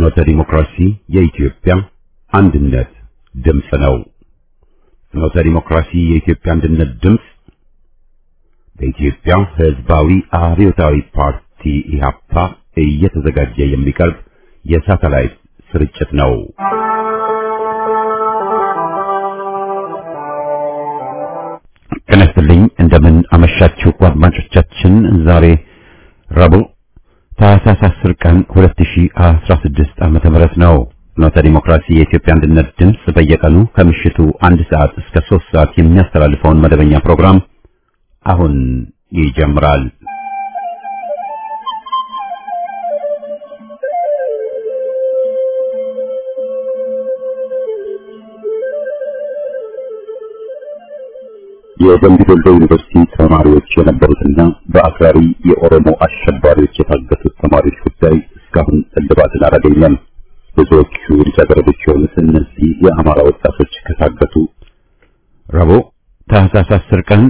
ፍኖተ ዲሞክራሲ የኢትዮጵያ አንድነት ድምፅ ነው። ፍኖተ ዲሞክራሲ የኢትዮጵያ አንድነት ድምፅ በኢትዮጵያ ሕዝባዊ አብዮታዊ ፓርቲ ኢህአፓ እየተዘጋጀ የሚቀርብ የሳተላይት ስርጭት ነው። ጤና ይስጥልኝ። እንደምን አመሻችሁ አድማጮቻችን። ዛሬ ረቡዕ ታህሳስ 10 ቀን 2016 ዓመተ ምህረት ነው። ፍኖተ ዲሞክራሲ የኢትዮጵያ አንድነት ድምፅ በየቀኑ ከምሽቱ አንድ ሰዓት እስከ 3 ሰዓት የሚያስተላልፈውን መደበኛ ፕሮግራም አሁን ይጀምራል። የደምቢ ዶሎ ዩኒቨርሲቲ ተማሪዎች የነበሩትና በአክራሪ የኦሮሞ አሸባሪዎች የታገቱት ተማሪዎች ጉዳይ እስካሁን እልባትን አላገኘም። ብዙዎቹ ልጃገረዶች የሆኑት እነዚህ የአማራ ወጣቶች ከታገቱ ረቡዕ ታህሳስ 10 ቀን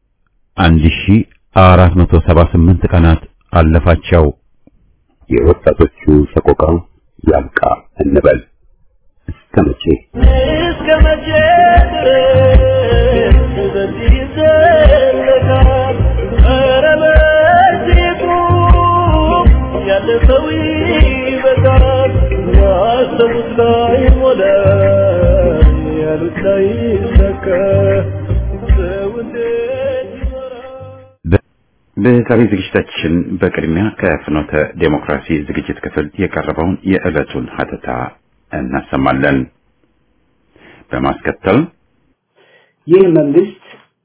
1478 ቀናት አለፋቸው። የወጣቶቹ ሰቆቃ ያብቃ እንበል። እስከ መቼ እስከ መቼ ድረስ በዚህ ይዘለቃል? ኧረ በእጅጉ ያለፈው ይበቃል። ያሰቡት ላይ ሞላ፣ ያሉት ላይ ይሰካ። ሰው እንዴት ይኖራል? በዛሬ ዝግጅታችን በቅድሚያ ከፍኖተ ዴሞክራሲ ዝግጅት ክፍል የቀረበውን የዕለቱን ሀተታ እናሰማለን። በማስከተል ይህ መንግስት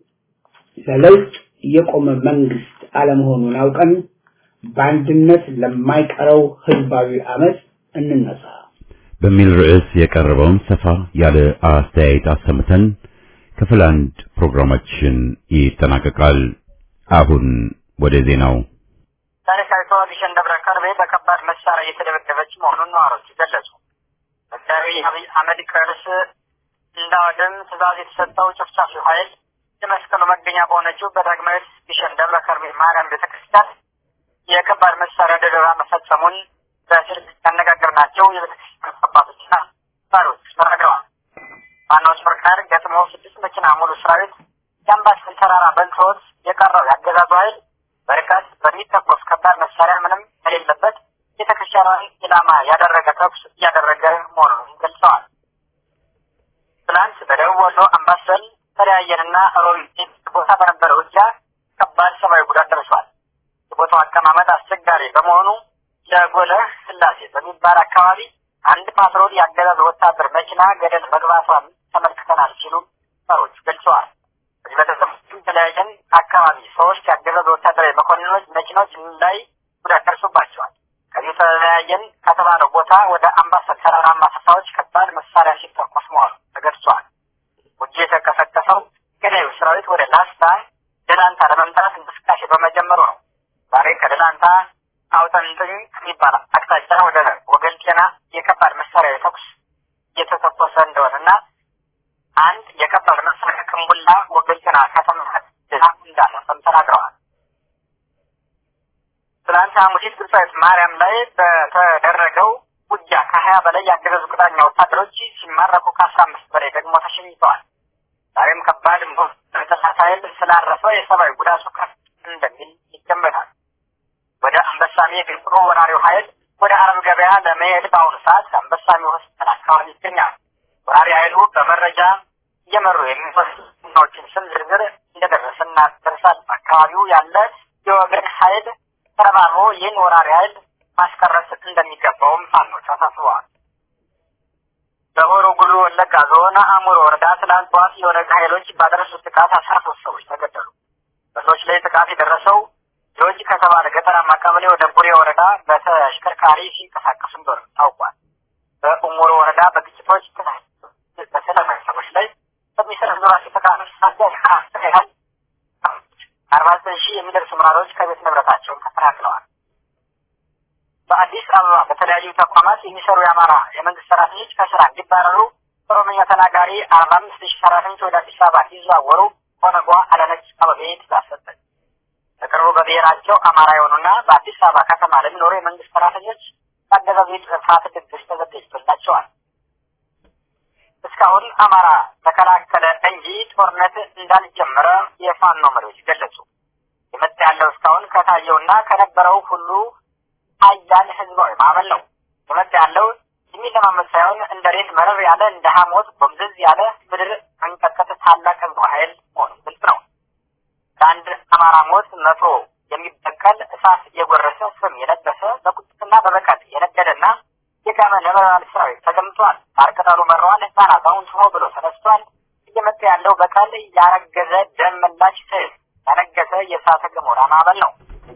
ለለውጥ የቆመ መንግስት አለመሆኑን አውቀን በአንድነት ለማይቀረው ህዝባዊ አመፅ እንነሳ። በሚል ርዕስ የቀረበውን ሰፋ ያለ አስተያየት አሰምተን ክፍል አንድ ፕሮግራማችን ይጠናቀቃል። አሁን ወደ ዜናው። ታሪካዊቷ ግሸን ደብረ ከርቤ በከባድ መሳሪያ እየተደበደበች መሆኑን ነዋሪዎች ገለጹ። በዛሬ አብይ አህመድ ቅርስ እንዳወድም ትዕዛዝ የተሰጠው ጨፍጫፊው ኃይል የመስቀሉ መገኛ በሆነችው በዳግማዊት ግሸን ደብረ ከርቤ ማርያም ቤተክርስቲያን የከባድ መሳሪያ ድብደባ መፈጸሙን በስልክ ያነጋገርናቸው የቤተክርስቲያን አባቶችና ባሮች ተናግረዋል። ዋናዎች ፈርቃድ ገጥሞ ስድስት መኪና ሙሉ ሰራዊት የአምባሰል ተራራ በልቶት የቀረው ያገዛዙ ኃይል በርቀት በሚተኮስ ከባድ መሳሪያ ምንም የሌለበት ቤተክርስቲያኗን ኢላማ ያደረገ ተኩስ እያደረገ መሆኑን ገልጸዋል። ትናንት በደቡብ ወሎ አምባሰል ተለያየንና ሮቢት ቦታ በነበረው ውጊያ ከባድ ሰብአዊ ጉዳት ደርሷል። የቦታው አቀማመጥ አስቸጋሪ በመሆኑ ለጎለህ ስላሴ በሚባል አካባቢ አንድ ፓትሮል ያገዛዝ ወታደር መኪና ገደል መግባቷን ተመልክተናል ሲሉ ሰዎች ገልጸዋል። በዚህ በተሰማም ተለያየን አካባቢ ሶስት ያገዛዝ ወታደራዊ መኮንኖች መኪኖች ላይ ጉዳት ደርሶባቸዋል። ከዚህ ተለያየን ከተባለው ቦታ ወደ አምባሰል ተራራማ ስፍራዎች ከባድ መሳሪያ ሲተኮስ መሆኑ ተገልጿል። ውጊያ የተቀሰቀሰው ገዳዩ ሰራዊት ወደ ላስታ ደላንታ ለመምጣት እንቅስቃሴ በመጀመሩ ነው። ዛሬ ከደላንታ አውጠንጥኝ ከሚባል አቅጣጫ ወደ ወገል ጤና የከባድ መሳሪያ ተኩስ እየተተኮሰ እንደሆነና አንድ የከባድ መሳሪያ ቅንቡላ ወገል ጤና ከተማ እንዳለፈም ተናግረዋል። ትናንት ሐሙሲት ግብጻዊት ማርያም ላይ በተደረገው ውጊያ ከሀያ በላይ ያገዛዙ ቅጣኛ ወታደሮች ሲማረኩ ከአስራ አምስት በላይ ደግሞ ተሸኝተዋል። ዛሬም ከባድ ጠላት ኃይል ስላረፈ የሰብአዊ ጉዳቱ ከፍ እንደሚል ይገመታል። ወደ አንበሳሜ የግንጥሮ ወራሪው ኃይል ወደ አረብ ገበያ ለመሄድ በአሁኑ ሰዓት አንበሳሜ ሆስፒታል አካባቢ ይገኛል። ወራሪ ኃይሉ በመረጃ እየመሩ የሚወስዱ ችን ስም ዝርዝር እንደደረሰና ደርሳል። አካባቢው ያለ የወገን ኃይል ተረባርቦ ይህን ወራሪ ኃይል ማስቀረት እንደሚገባውም ፋኖች አሳስበዋል። በሆሮ ጉሉ ወለጋ ዞን አሙሮ ወረዳ ትላንት ጠዋት የኦነግ ኃይሎች ባደረሱት ጥቃት አስራ ሶስት ሰዎች ተገደሉ። በሰዎች ላይ ጥቃት የደረሰው የወጅ ከተባለ ገጠራማ ቀበሌ ወደ ቡሬ ወረዳ በተሽከርካሪ ሲንቀሳቀሱ እንደሆነ ታውቋል። በኡሙሮ ወረዳ በግጭቶች በሰላማዊ ሰዎች ላይ በሚሰነዘሯቸው ጥቃቶች ሳቢያ ያህል አርባ ዘጠኝ ሺህ የሚደርሱ ምራሮች ከቤት ንብረታቸው ተፈናቅለዋል። በአዲስ አበባ በተለያዩ ተቋማት የሚሰሩ የአማራ የመንግስት ሰራተኞች ከስራ እንዲባረሩ ኦሮምኛ ተናጋሪ አርባ አምስት ሺህ ሰራተኞች ወደ አዲስ አበባ እንዲዘዋወሩ ኦነጓ አዳነች አቤቤ ትእዛዝ ሰጠች። በቅርቡ በብሔራቸው አማራ የሆኑና በአዲስ አበባ ከተማ ለሚኖሩ የመንግስት ሰራተኞች የአገዛዙ የጥፋት ድግስ ተዘጋጅቶላቸዋል። እስካሁን አማራ ተከላከለ እንጂ ጦርነት እንዳልጀመረ የፋኖ መሪዎች ገለጹ። የመጣ ያለው እስካሁን ከታየውና ከነበረው ሁሉ ሀያል ህዝባዊ ማዕበል ነው። የመጣ ያለው የሚለማመድ ሳይሆን እንደ ሬት መረር ያለ እንደ ሐሞት ጎምዘዝ ያለ ምድር አንቀጥቀጥ ታላቅ ህዝባዊ ኃይል መሆኑ ግልጽ ነው። ለአንድ አማራ ሞት መቶ የሚበቀል እሳት የጎረሰ ስም የለበሰ በቁጥጥና በበቀል የነደደና የጋመ ነበልባል ሰራዊት ተገምቷል። ሳር ቅጠሉ መረዋል። ህፃን አዛውንት ሆ ብሎ ተነስቷል። እየመጣ ያለው በቀል ያረገዘ ደም መላሽ ስዕል ያነገሰ የእሳተ ገሞራ ማዕበል ነው።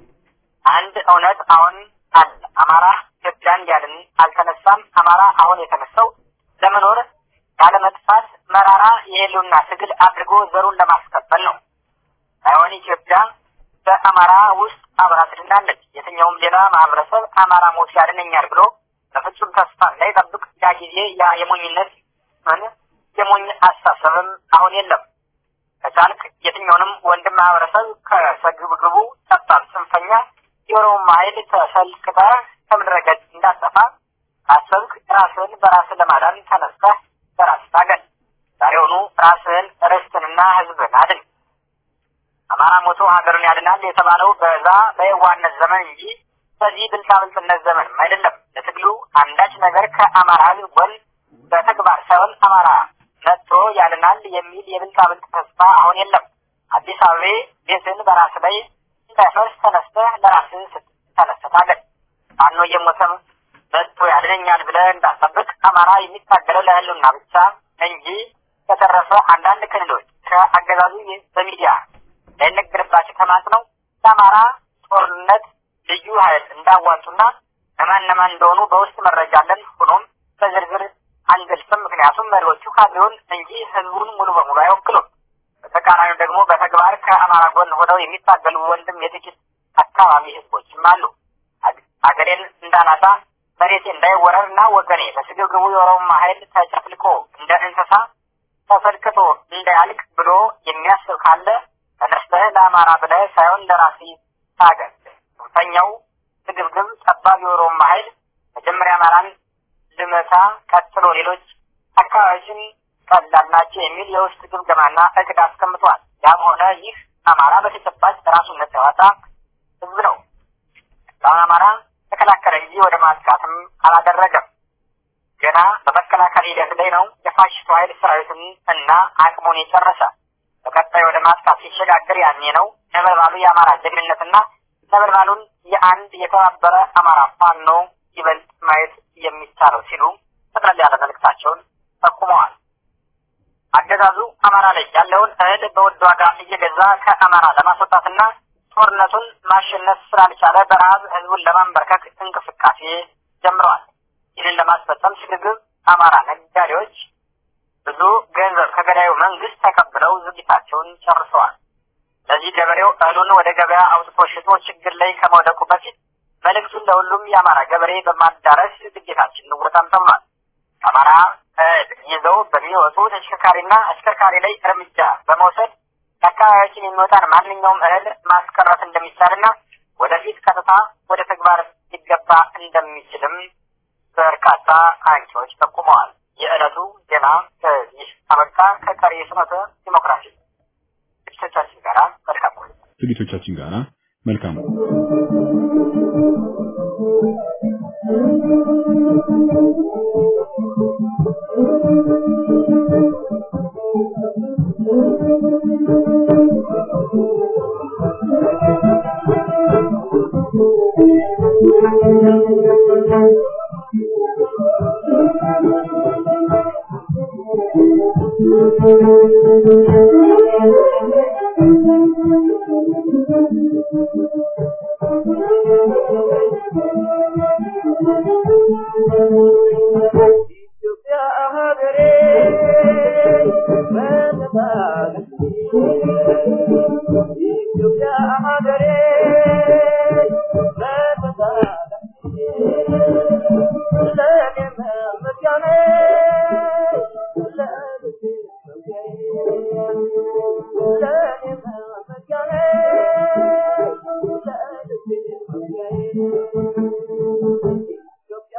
አንድ እውነት አሁን አለ። አማራ ኢትዮጵያን ሊያድን አልተነሳም። አማራ አሁን የተነሳው ለመኖር ያለመጥፋት መራራ የህልውና ትግል አድርጎ ዘሩን ለማስቀበል ነው። ሳይሆን ኢትዮጵያ በአማራ ውስጥ አብራ ትድናለች። የትኛውም ሌላ ማህበረሰብ አማራ ሞት ያድነኛል ብሎ በፍጹም ተስፋ እንዳይጠብቅ ያ ጊዜ ያ የሞኝነት ምን የሞኝ አስተሳሰብም አሁን የለም። ከቻልክ የትኛውንም ወንድም ማህበረሰብ ከሰግብግቡ ጠባብ ጽንፈኛ የኦሮሞ ኃይል ተሰልቅጠህ ከምድረ ገጽ እንዳጠፋ ካሰብክ ራስህን በራስህ ለማዳን ተነስተህ በራስህ ታገል። ዛሬውኑ ራስህን ርስትንና ህዝብን አድን። አማራ ሞቶ ሀገሩን ያድናል የተባለው በዛ በየዋህነት ዘመን እንጂ በዚህ ብልጣብልጥነት ዘመንም አይደለም። ለትግሉ አንዳች ነገር ከአማራ ህዝብ ጎን በተግባር ሳይሆን አማራ መጥቶ ያድናል የሚል የብልጣብልጥ ተስፋ አሁን የለም። አዲስ አበቤ ቤትን በራስ ላይ እንዳይፈርስ ተነስተህ ለራስህ ስትተነስተህ ታገል። ፋኖ እየሞተም መጥቶ ያድነኛል ብለህ እንዳትጠብቅ። አማራ የሚታገለው ለህልውና ብቻ እንጂ ከተረፈ አንዳንድ ክልሎች ከአገዛዙ በሚዲያ ላይነገርባቸው ተማጽነው ለአማራ ጦርነት ልዩ ኃይል እንዳዋጡና ለማን ለማን እንደሆኑ በውስጥ መረጃ አለን። ሆኖም በዝርዝር አንገልጽም። ምክንያቱም መሪዎቹ ካድሬውን እንጂ ህዝቡን ሙሉ በሙሉ አይወክሉም። በተቃራኒው ደግሞ በተግባር ከአማራ ጎን ሆነው የሚታገሉ ወንድም የጥቂት አካባቢ ህዝቦችም አሉ። አገሬን እንዳናጣ መሬቴ እንዳይወረር እና ወገኔ በስግብግቡ የኦሮሞ ኃይል ተጨፍልቆ እንደ እንስሳ ተፈልክቶ እንዳያልቅ ብሎ የሚያስብ ካለ ተነስተህ ለአማራ ብለህ ሳይሆን ለራስህ ታገል። ጽንፈኛው ስግብግብ ጠባብ የኦሮሞ ኃይል መጀመሪያ አማራን ልመታ፣ ቀጥሎ ሌሎች አካባቢዎችን ቀላል ናቸው የሚል የውስጥ ግምገማና እቅድ አስቀምጧል። ያም ሆነ ይህ አማራ በተጨባጭ ራሱን ነጻ ያወጣ ህዝብ ነው። እስካሁን አማራ ተከላከለ እንጂ ወደ ማጥቃትም አላደረገም። ገና በመከላከል ሂደት ላይ ነው። የፋሽስቱ ኃይል ሰራዊትን እና አቅሙን የጨረሰ በቀጣይ ወደ ማጥቃት ሲሸጋገር ያኔ ነው ነበልባሉ የአማራ ጀግንነትና ነበልባሉን የአንድ የተባበረ አማራ ፋኖ ይበልጥ ማየት የሚቻለው ሲሉ ጠቅለል ያለ መልእክታቸውን ጠቁመዋል። አገዛዙ አማራ ላይ ያለውን እህል በውድ ዋጋ እየገዛ ከአማራ ለማስወጣትና ጦርነቱን ማሸነፍ ስላልቻለ በረሃብ ህዝቡን ለማንበርከክ እንቅስቃሴ ጀምረዋል። ይህንን ለማስፈጸም ስግብግብ አማራ ነጋዴዎች ብዙ ገንዘብ ከገዳዩ መንግስት ተቀብለው ዝግጅታቸውን ጨርሰዋል። ለዚህ ገበሬው እህሉን ወደ ገበያ አውጥቶ ሽጦ ችግር ላይ ከመውደቁ በፊት መልእክቱን ለሁሉም የአማራ ገበሬ በማዳረስ ግዴታችን እንወጣም ተብሏል። አማራ እህል ይዘው በሚወጡ ተሽከርካሪና አሽከርካሪ ላይ እርምጃ በመውሰድ ከአካባቢያችን የሚወጣን ማንኛውም እህል ማስቀረት እንደሚቻልና ወደፊት ቀጥታ ወደ ተግባር ሊገባ እንደሚችልም በርካታ አንቂዎች ጠቁመዋል። የዕለቱ ዜና ከዚህ አበቃ። ከቀሪ የስመተ ዲሞክራሲ ዝግጅቶቻችን ጋር መልካም ቆይታ። ዝግጅቶቻችን ጋር መልካም ኢትዮጵያ ሀገሬ በነፃነት ኢትዮጵያ ሀገሬ በነፃነት ለኔ መመኪያ ነሽ፣ ለልቤ መውጊያዬ። ለኔ መመኪያ ነሽ፣ ለልቤ መውጊያዬ። ኢትዮጵያ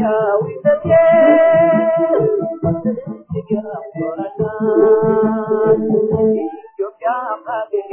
ኢትዮጵያዊነቴ እጅግ ያኮራኛል። ኢትዮጵያ ሀገሬ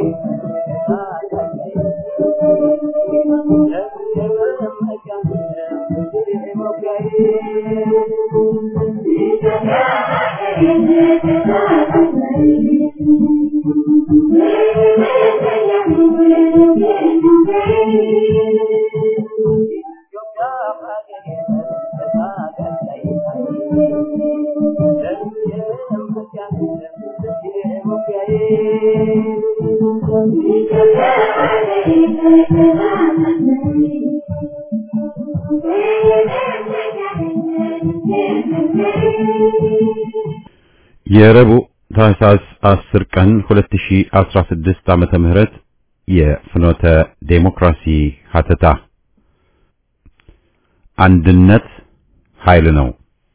የረቡዕ ታህሳስ 10 ቀን 2016 ዓመተ ምህረት የፍኖተ ዴሞክራሲ ሀተታ አንድነት ኃይል ነው።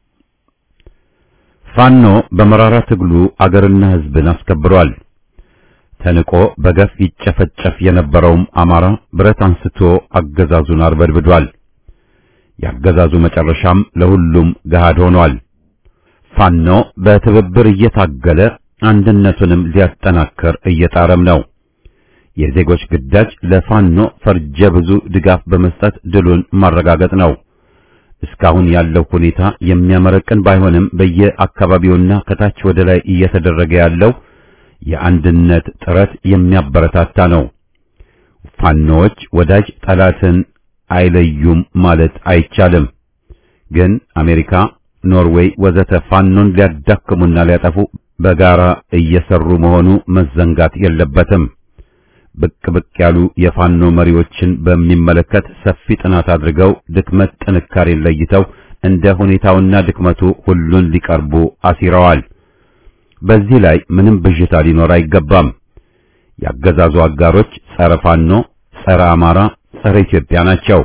ፋኖ በመራራ ትግሉ አገርና ሕዝብን አስከብሯል። ተንቆ በገፍ ይጨፈጨፍ የነበረውም አማራ ብረት አንስቶ አገዛዙን አርበድብዷል። የአገዛዙ መጨረሻም ለሁሉም ገሃድ ሆኗል። ፋኖ በትብብር እየታገለ አንድነቱንም ሊያጠናክር እየጣረም ነው። የዜጎች ግዳጅ ለፋኖ ፈርጀ ብዙ ድጋፍ በመስጠት ድሉን ማረጋገጥ ነው። እስካሁን ያለው ሁኔታ የሚያመረቅን ባይሆንም በየአካባቢውና ከታች ወደ ላይ እየተደረገ ያለው የአንድነት ጥረት የሚያበረታታ ነው። ፋኖዎች ወዳጅ ጠላትን አይለዩም ማለት አይቻልም። ግን አሜሪካ፣ ኖርዌይ ወዘተ ፋኖን ሊያዳክሙና ሊያጠፉ በጋራ እየሰሩ መሆኑ መዘንጋት የለበትም። ብቅ ብቅ ያሉ የፋኖ መሪዎችን በሚመለከት ሰፊ ጥናት አድርገው ድክመት ጥንካሬን ለይተው እንደ ሁኔታውና ድክመቱ ሁሉን ሊቀርቡ አሲረዋል። በዚህ ላይ ምንም ብዥታ ሊኖር አይገባም። ያገዛዙ አጋሮች ጸረ ፋኖ፣ ጸረ አማራ፣ ጸረ ኢትዮጵያ ናቸው።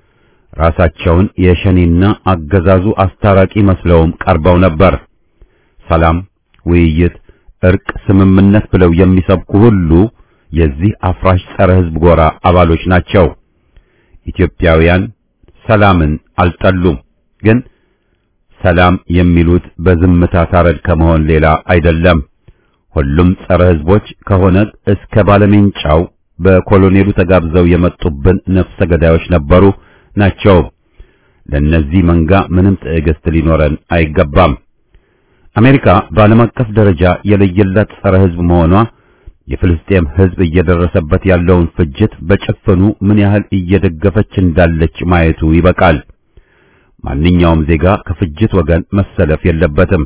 ራሳቸውን የሸኔና አገዛዙ አስታራቂ መስለውም ቀርበው ነበር። ሰላም፣ ውይይት፣ እርቅ፣ ስምምነት ብለው የሚሰብኩ ሁሉ የዚህ አፍራሽ ጸረ ሕዝብ ጎራ አባሎች ናቸው። ኢትዮጵያውያን ሰላምን አልጠሉም። ግን ሰላም የሚሉት በዝምታ ታረድ ከመሆን ሌላ አይደለም። ሁሉም ጸረ ሕዝቦች ከሆነ እስከ ባለሜንጫው በኮሎኔሉ ተጋብዘው የመጡብን ነፍሰ ገዳዮች ነበሩ ናቸው። ለነዚህ መንጋ ምንም ትዕግስት ሊኖረን አይገባም። አሜሪካ በዓለም አቀፍ ደረጃ የለየላት ጸረ ሕዝብ መሆኗ የፍልስጤም ሕዝብ እየደረሰበት ያለውን ፍጅት በጭፍኑ ምን ያህል እየደገፈች እንዳለች ማየቱ ይበቃል። ማንኛውም ዜጋ ከፍጅት ወገን መሰለፍ የለበትም።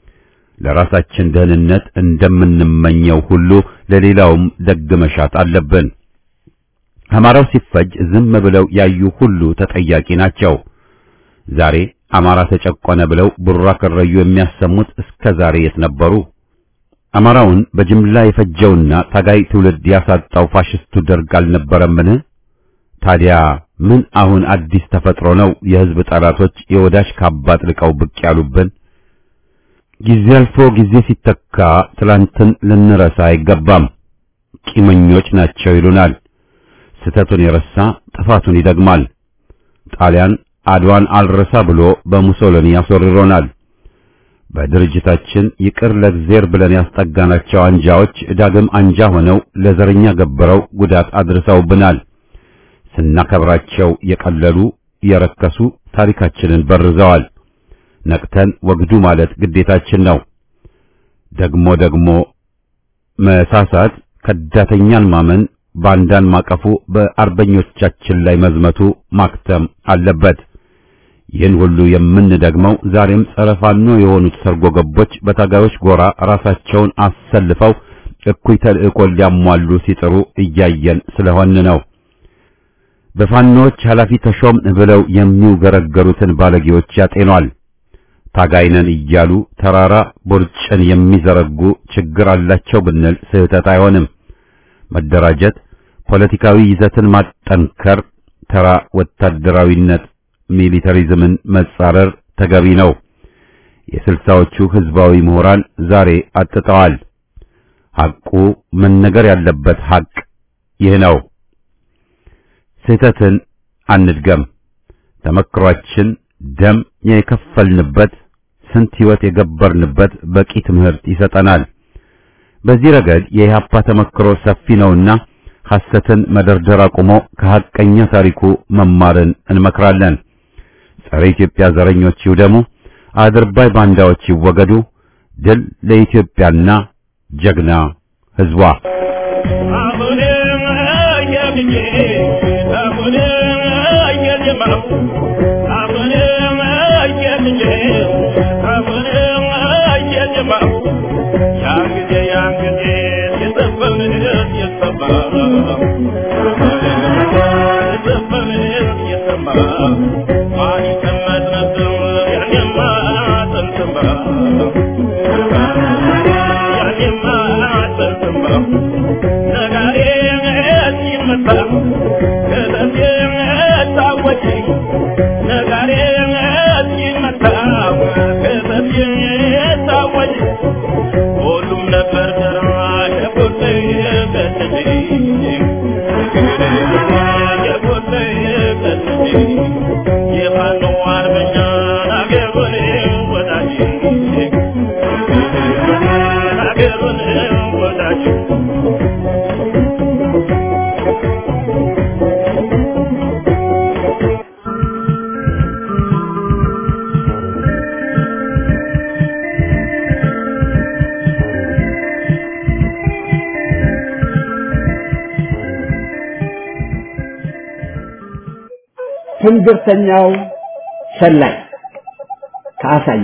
ለራሳችን ደህንነት እንደምንመኘው ሁሉ ለሌላውም ደግ መሻት አለብን። አማራው ሲፈጅ ዝም ብለው ያዩ ሁሉ ተጠያቂ ናቸው። ዛሬ አማራ ተጨቆነ ብለው ቡራ ከረዩ የሚያሰሙት እስከ ዛሬ የት ነበሩ? አማራውን በጅምላ የፈጀውና ታጋይ ትውልድ ያሳጣው ፋሽስቱ ደርግ አልነበረምን? ታዲያ ምን አሁን አዲስ ተፈጥሮ ነው የሕዝብ ጠላቶች የወዳጅ ካባ ጥልቀው ብቅ ያሉብን? ጊዜ አልፎ ጊዜ ሲተካ ትላንትን ልንረሳ አይገባም። ቂመኞች ናቸው ይሉናል። ስተቱን የረሳ ጥፋቱን ይደግማል። ጣሊያን አድዋን አልረሳ ብሎ በሙሶሎኒ ያስወርሮናል። በድርጅታችን ይቅር ለእግዜር ብለን ያስጠጋናቸው አንጃዎች ዳግም አንጃ ሆነው ለዘረኛ ገብረው ጉዳት አድርሰውብናል። ስናከብራቸው የቀለሉ የረከሱ ታሪካችንን በርዘዋል። ነቅተን ወግዱ ማለት ግዴታችን ነው። ደግሞ ደግሞ መሳሳት፣ ከዳተኛን ማመን፣ ባንዳን ማቀፉ በአርበኞቻችን ላይ መዝመቱ ማክተም አለበት። ይህን ሁሉ የምንደግመው ዛሬም ጸረ ፋኖ የሆኑት ሰርጎ ገቦች በታጋዮች ጎራ ራሳቸውን አሰልፈው እኩይ ተልእኮን ሊያሟሉ ሲጥሩ እያየን ስለሆን ነው። በፋኖዎች ኃላፊ ተሾም ብለው የሚውገረገሩትን ባለጌዎች ያጤኗል። ታጋይነን እያሉ ተራራ ቦርጭን የሚዘረጉ ችግር አላቸው ብንል ስህተት አይሆንም። መደራጀት፣ ፖለቲካዊ ይዘትን ማጠንከር፣ ተራ ወታደራዊነት ሚሊተሪዝምን መጻረር ተገቢ ነው። የስልሳዎቹ ህዝባዊ ምሁራን ዛሬ አጥተዋል። ሐቁ መነገር ያለበት ሐቅ ይህ ነው። ስህተትን አንድገም። ተመክሯችን ደም የከፈልንበት ስንት ሕይወት የገበርንበት በቂ ትምህርት ይሰጠናል። በዚህ ረገድ የኢህአፓ ተመክሮ ሰፊ ነውና ሐሰትን መደርደር አቁሞ ከሐቀኛ ታሪኩ መማርን እንመክራለን። ጸረ ኢትዮጵያ ዘረኞች ይውደሙ፣ አድርባይ ባንዳዎች ይወገዱ። ድል ለኢትዮጵያና ጀግና ሕዝቧ። ትንግርተኛው ሰላይ ከአሳየ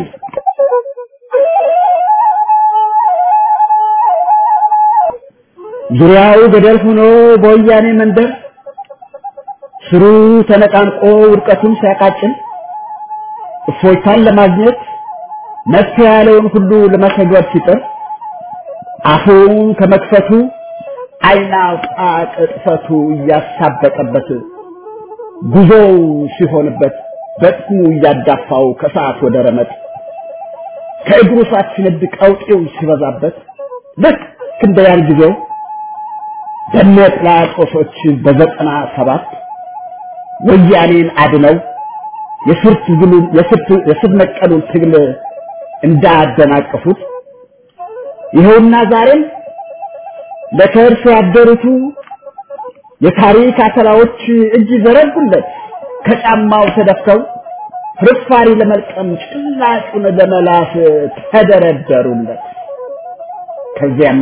ዙሪያው ገደል ሆኖ በወያኔ መንደር ስሩ ተነቃንቆ ውድቀቱን ሲያቃጭል እፎይታን ለማግኘት መፍትሄ ያለውን ሁሉ ለመተግበር ሲጥር አፉን ከመክፈቱ ዓይን አውጣ ቅጥፈቱ እያሳበቀበት ጉዞው ሲሆንበት በጥሙ እያዳፋው ከሰዓት ወደ ረመጥ ከእግሩ ሳት ሲነድ ቀውጤው ሲበዛበት ልክ እንደ ያን ጊዜው ደመ ጲላጦሶች በዘጠና ሰባት ወያኔን አድነው የስር ትግሉን የስር ነቀሉን ትግል እንዳደናቀፉት ይኸውና ዛሬም ለከርስ ያደሩቱ የታሪክ አተላዎች እጅ ዘረጉለት ከጫማው ተደፍተው ፍርፋሪ ለመልቀም ጭላጩን ለመላስ ተደረደሩለት። ከዚያማ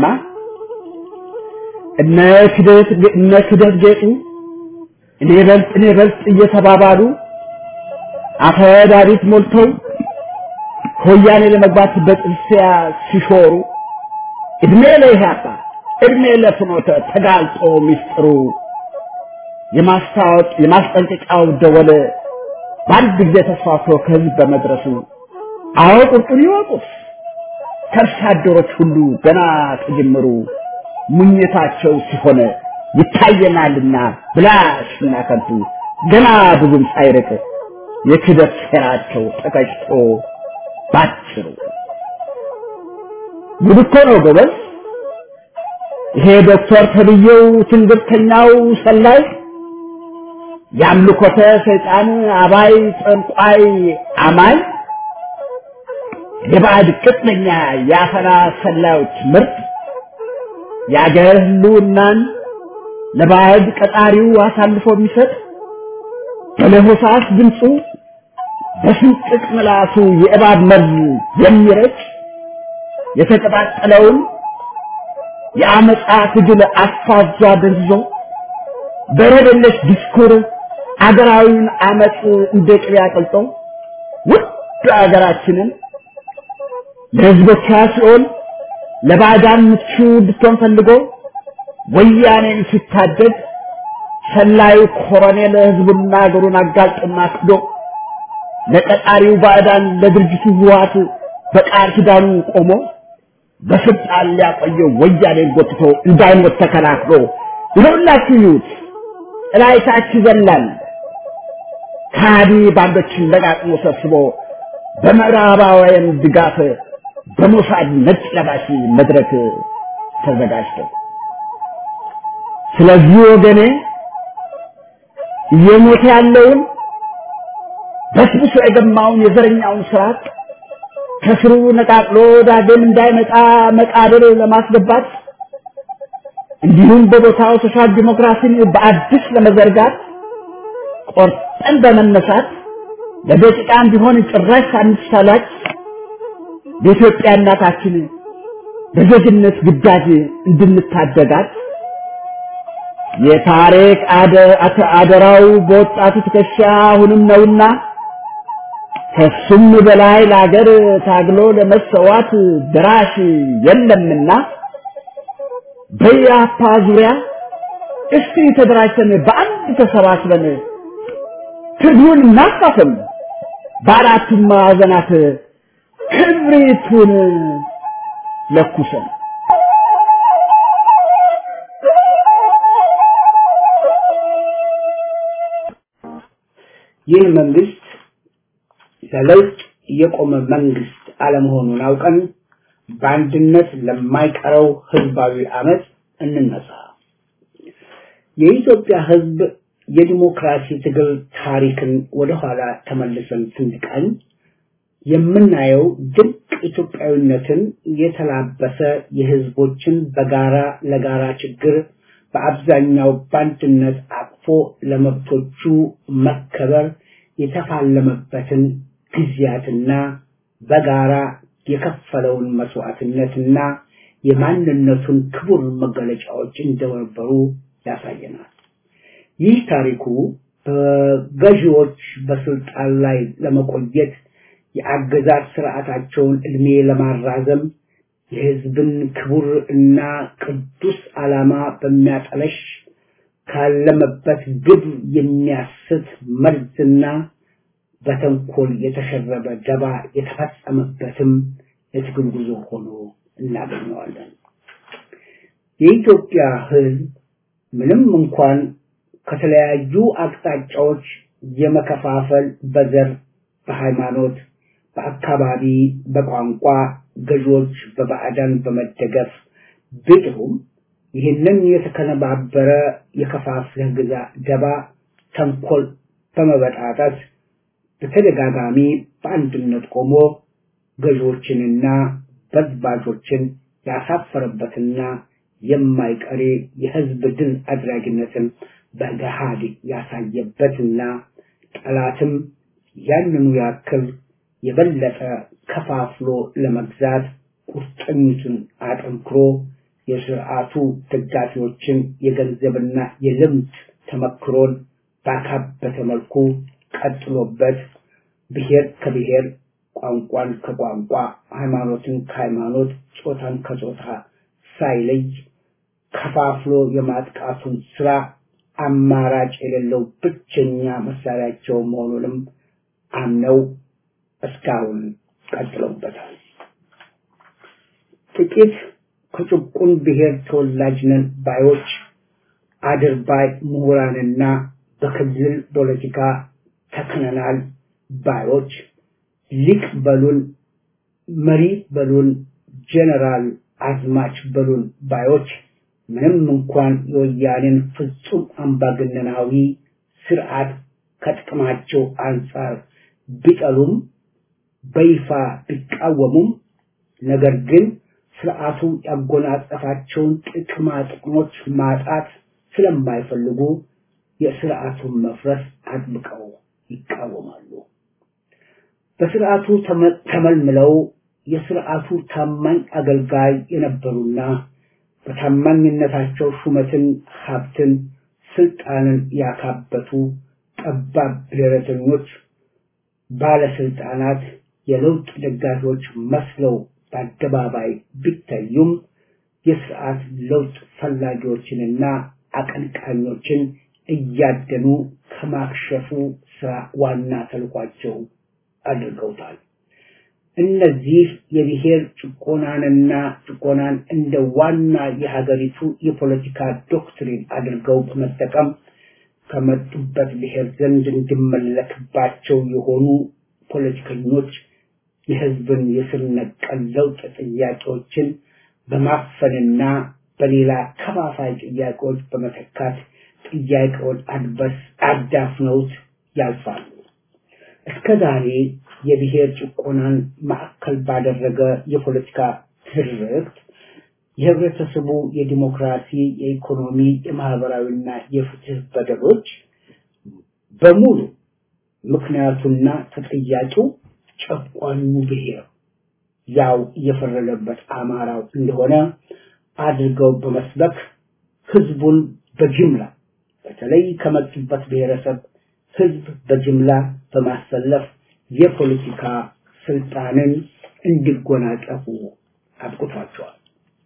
እነ ክደት እነ ክደት ጌጡ እኔ በልጥ እኔ በልጥ እየተባባሉ አፈዳሪት ሞልተው ከወያኔ ለመግባት በጥርሲያ ሲሾሩ እድሜ ለኢህአፓ እድሜ ለፍኖተ ተጋልጦ ሚስጥሩ የማስታወቅ የማስጠንቀቂያው ደወል በአንድ ጊዜ ተስፋፍቶ ከህዝብ በመድረሱ አዎ ቁርጡን ይወቁት ከርሳ አደሮች ሁሉ ገና ከጅምሩ ሙኝታቸው ሲሆን ይታየናልና ብላሽና ከንቱ ገና ብዙም ሳይርቅ የክደት ሴራቸው ተቀጭቶ ባጭሩ ጉድ እኮ ነው ጎበዝ። ይሄ ዶክተር ተብዬው ትንግርተኛው ሰላይ የአምልኮተ ሰይጣን አባይ ጠንቋይ አማኝ የባዕድ ቅጥነኛ የአፈና ሰላዮች ምርጥ የአገር ህልውናን ለባዕድ ቀጣሪው አሳልፎ የሚሰጥ በለሆሳስ ድምፁ በስንጥቅ ምላሱ የእባብ መርዝ የሚረጭ የተቀጣጠለውን የአመፃ ትግል አፋጇ ደንዝዞ በረደለሽ ዲስኩር አገራዊውን አመፅ እንደ ቅቤ አቅልጦ ውድ አገራችንን ለህዝቦቿ ሲሆን ለባዕዳን ምቹ እንድትሆን ፈልጎ ወያኔን ሲታደግ ሰላዩ ኮሎኔል ህዝቡና አገሩን አጋልጦና ክዶ ለቀጣሪው ባዕዳን ለድርጅቱ ህወሓት በቃል ኪዳኑ ቆሞ በስልጣን ሊያቆየው ወያኔን ጎትቶ እንዳይሞት ተከላክሎ ይኸውላችሁ ይዩት እላይታች ይዘላል ካዲ ባንዶችን ለቃቅሞ ሰብስቦ በምዕራባውያን ድጋፍ በሞሳድ ነጭ ለባሽ መድረክ ተዘጋጅተው ስለዚህ ወገኔ እየሞተ ያለውን በስብሶ የገማውን የዘረኛውን ስርዓት ከስሩ ነቃቅሎ ዳግም እንዳይመጣ መቃብር ለማስገባት እንዲሁም በቦታው ሶሻል ዲሞክራሲን በአዲስ ለመዘርጋት ቆርጠን በመነሳት ለደቂቃም ቢሆን ጭራሽ ሳንሳላች በኢትዮጵያ እናታችን በዜግነት ግዳጅ እንድንታደጋት የታሪክ አደራው በወጣቱ ትከሻ አሁንም ነውና ከሱም በላይ ለአገር ታግሎ ለመሰዋት ድራሽ የለምና በያፓ ዙሪያ እስቲ ተደራጅተን በአንድ ተሰባስበን ትግሉን እናፋፍም፣ በአራቱም ማዕዘናት ክብሪቱን ለኩሰን ይህ መንግስት ለለውጥ የቆመ መንግስት አለመሆኑን አውቀን በአንድነት ለማይቀረው ህዝባዊ አመት እንነሳ። የኢትዮጵያ ህዝብ የዲሞክራሲ ትግል ታሪክን ወደኋላ ተመልሰን ስንቃኝ የምናየው ድንቅ ኢትዮጵያዊነትን የተላበሰ የህዝቦችን በጋራ ለጋራ ችግር በአብዛኛው በአንድነት አቅፎ ለመብቶቹ መከበር የተፋለመበትን ጊዜያትና በጋራ የከፈለውን መስዋዕትነትና የማንነቱን ክቡር መገለጫዎች እንደነበሩ ያሳየናል። ይህ ታሪኩ በገዢዎች በስልጣን ላይ ለመቆየት የአገዛዝ ስርዓታቸውን እድሜ ለማራዘም የህዝብን ክቡር እና ቅዱስ ዓላማ በሚያጠለሽ ካለመበት ግብ የሚያስት መርዝና በተንኮል የተሸረበ ደባ የተፈጸመበትም የትግል ጉዞ ሆኖ እናገኘዋለን። የኢትዮጵያ ህዝብ ምንም እንኳን ከተለያዩ አቅጣጫዎች የመከፋፈል በዘር፣ በሃይማኖት፣ በአካባቢ፣ በቋንቋ ገዢዎች በባዕዳን በመደገፍ ቢጥሩም ይህንን የተከነባበረ የከፋፍለህ ግዛ ደባ ተንኮል በመበጣጠስ በተደጋጋሚ በአንድነት ቆሞ ገዢዎችንና በዝባዦችን ያሳፈረበትና የማይቀሬ የህዝብ ድል አድራጊነትን በገሃድ ያሳየበትና ጠላትም ያንኑ ያክል የበለጠ ከፋፍሎ ለመግዛት ቁርጠኝቱን አጠንክሮ የስርዓቱ ደጋፊዎችን የገንዘብና የልምድ ተመክሮን ባካበተ መልኩ ቀጥሎበት ብሔር ከብሔር ቋንቋን ከቋንቋ ሃይማኖትን ከሃይማኖት ጾታን ከጾታ ሳይለይ ከፋፍሎ የማጥቃቱን ስራ አማራጭ የሌለው ብቸኛ መሳሪያቸው መሆኑንም አምነው እስካሁን ቀጥለውበታል። ጥቂት ከጭቁን ብሔር ተወላጅ ነን ባዮች አድርባይ ምሁራንና በክልል ፖለቲካ ተክነናል ባዮች ሊቅ በሉን፣ መሪ በሉን፣ ጀነራል አዝማች በሉን ባዮች ምንም እንኳን የወያኔን ፍጹም አምባገነናዊ ስርዓት ከጥቅማቸው አንጻር ቢጠሉም በይፋ ቢቃወሙም ነገር ግን ስርዓቱ ያጎናጸፋቸውን ጥቅማ ጥቅሞች ማጣት ስለማይፈልጉ የስርዓቱን መፍረስ አጥብቀው ይቃወማሉ። በስርዓቱ ተመልምለው የስርዓቱ ታማኝ አገልጋይ የነበሩና በታማኝነታቸው ሹመትን፣ ሀብትን፣ ስልጣንን ያካበቱ ጠባብ ብሔረተኞች ባለስልጣናት የለውጥ ደጋፊዎች መስለው በአደባባይ ቢታዩም የስርዓት ለውጥ ፈላጊዎችንና አቀንቃኞችን እያደኑ ከማክሸፉ ስራ ዋና ተልኳቸው አድርገውታል። እነዚህ የብሔር ጭቆናንና ጭቆናን እንደ ዋና የሀገሪቱ የፖለቲካ ዶክትሪን አድርገው በመጠቀም ከመጡበት ብሔር ዘንድ እንዲመለክባቸው የሆኑ ፖለቲከኞች የህዝብን የስር ነቀል ለውጥ ጥያቄዎችን በማፈንና በሌላ ከፋፋይ ጥያቄዎች በመተካት ጥያቄውን አድበስ አዳፍነውት ያልፋሉ። እስከ ዛሬ የብሔር ጭቆናን ማዕከል ባደረገ የፖለቲካ ትርክት የህብረተሰቡ የዲሞክራሲ፣ የኢኮኖሚ፣ የማህበራዊና የፍትህ በደሎች በሙሉ ምክንያቱና ተጠያቂው ጨቋኙ ብሔር ያው እየፈረደበት አማራው እንደሆነ አድርገው በመስበክ ህዝቡን በጅምላ በተለይ ከመጡበት ብሔረሰብ ህዝብ በጅምላ በማሰለፍ የፖለቲካ ስልጣንን እንዲጎናጸፉ አብቅቷቸዋል።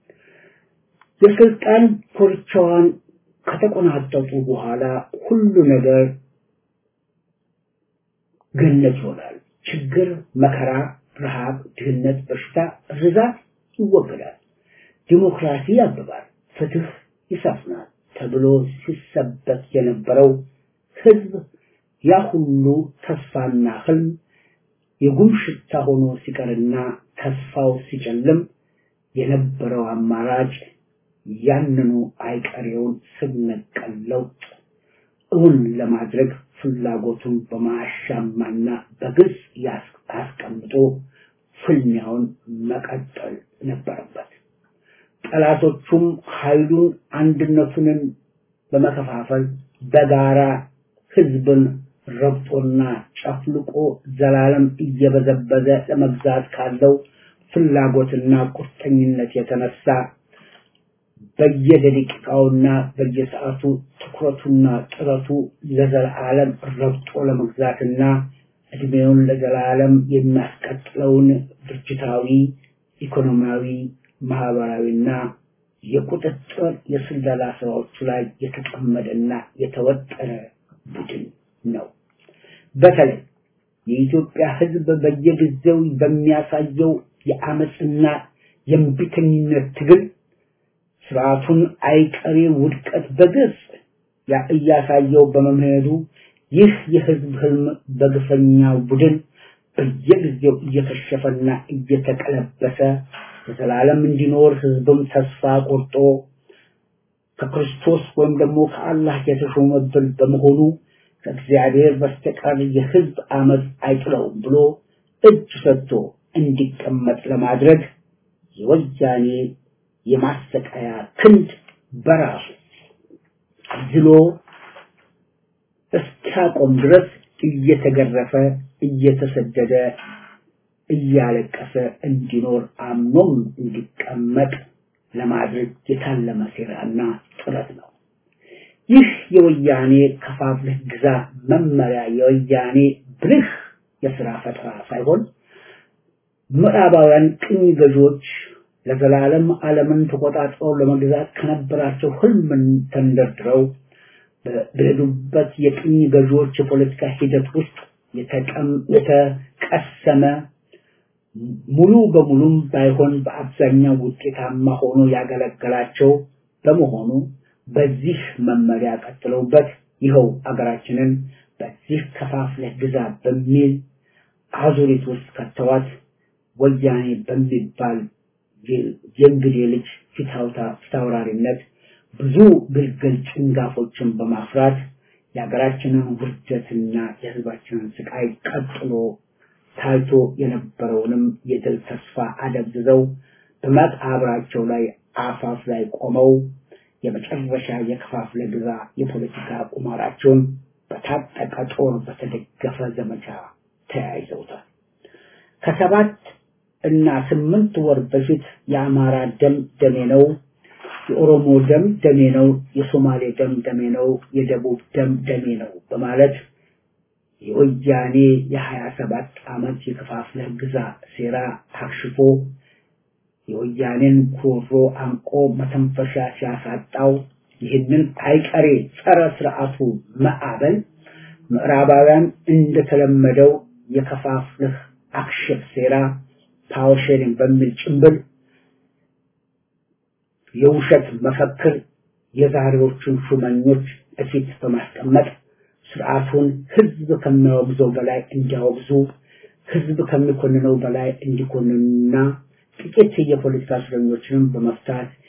የስልጣን ኮርቻዋን ከተቆናጠጡ በኋላ ሁሉ ነገር ገነት ይሆናል። ችግር፣ መከራ፣ ረሃብ፣ ድህነት፣ በሽታ፣ ርዛት ይወገዳል። ዲሞክራሲ ያብባል፣ ፍትህ ይሰፍናል ተብሎ ሲሰበክ የነበረው ህዝብ ያ ሁሉ ተስፋና ህልም የጉም ሽታ ሆኖ ሲቀርና ተስፋው ሲጨልም የነበረው አማራጭ ያንኑ አይቀሬውን ስር ነቀል ለውጥ እውን ለማድረግ ፍላጎቱን በማያሻማና በግልጽ አስቀምጦ ፍልሚያውን መቀጠል ነበረበት። ጠላቶቹም ኃይሉን አንድነቱንን በመከፋፈል በጋራ ህዝብን ረግጦና ጨፍልቆ ዘላለም እየበዘበዘ ለመግዛት ካለው ፍላጎትና ቁርጠኝነት የተነሳ በየደቂቃውና በየሰዓቱ ትኩረቱና ጥረቱ ለዘላለም ረግጦ ለመግዛትና እድሜውን ለዘላለም የሚያስቀጥለውን ድርጅታዊ፣ ኢኮኖሚያዊ፣ ማህበራዊና የቁጥጥር የስለላ ስራዎቹ ላይ የተጠመደና የተወጠረ ቡድን ነው። በተለይ የኢትዮጵያ ህዝብ በየጊዜው በሚያሳየው የአመፅና የእምቢተኝነት ትግል ስርዓቱን አይቀሬ ውድቀት በግልጽ እያሳየው በመምሄዱ ይህ የህዝብ ህልም በግፈኛ ቡድን በየጊዜው እየከሸፈና እየተቀለበሰ በዘላለም እንዲኖር ህዝብም ተስፋ ቆርጦ ከክርስቶስ ወይም ደግሞ ከአላህ የተሾመብን በመሆኑ ከእግዚአብሔር በስተቀር የህዝብ አመፅ አይጥለውም ብሎ እጅ ሰጥቶ እንዲቀመጥ ለማድረግ የወያኔ የማሰቃያ ክንድ በራሱ ዝሎ እስኪያቆም ድረስ እየተገረፈ እየተሰደደ እያለቀሰ እንዲኖር አምኖም እንዲቀመጥ ለማድረግ የታለመ ሴራና ጥረት ነው። ይህ የወያኔ ከፋፍለህ ግዛ መመሪያ የወያኔ ብልህ የስራ ፈጠራ ሳይሆን ምዕራባውያን ቅኝ ገዢዎች ለዘላለም ዓለምን ተቆጣጥረው ለመግዛት ከነበራቸው ህልምን ተንደርድረው በሄዱበት የቅኝ ገዢዎች የፖለቲካ ሂደት ውስጥ የተቀሰመ ሙሉ በሙሉም ባይሆን በአብዛኛው ውጤታማ ሆኖ ያገለገላቸው በመሆኑ በዚህ መመሪያ ቀጥለውበት ይኸው አገራችንን በዚህ ከፋፍለህ ግዛ በሚል አዙሪት ውስጥ ከተዋት ወያኔ በሚባል የእንግዴ ልጅ ፊታውራሪነት ብዙ ግልገል ጭንጋፎችን በማፍራት የሀገራችንን ውርደትና የህዝባችንን ስቃይ ቀጥሎ ታይቶ የነበረውንም የድል ተስፋ አደብዝዘው በመቃብራቸው ላይ አፋፍ ላይ ቆመው የመጨረሻ የከፋፍለ ግዛ የፖለቲካ ቁማራቸውን በታጠቀ ጦር በተደገፈ ዘመቻ ተያይዘውታል። ከሰባት እና ስምንት ወር በፊት የአማራ ደም ደሜ ነው፣ የኦሮሞ ደም ደሜ ነው፣ የሶማሌ ደም ደሜ ነው፣ የደቡብ ደም ደሜ ነው በማለት የወያኔ የሀያ ሰባት ዓመት የከፋፍለህ ግዛ ሴራ ታክሽፎ የወያኔን ጉሮሮ አንቆ መተንፈሻ ሲያሳጣው ይህንን አይቀሬ ጸረ ስርዓቱ ማዕበል ምዕራባውያን እንደተለመደው የከፋፍለህ አክሽፍ ሴራ ፓወር ሼሪንግ በሚል ጭንብል የውሸት መፈክር የዛሬዎቹን ሹመኞች እፊት በማስቀመጥ ስርዓቱን ህዝብ ከሚያወግዘው በላይ እንዲያወግዙ ህዝብ ከሚኮንነው በላይ እንዲኮንኑና ጥቂት የፖለቲካ እስረኞችንም በመፍታት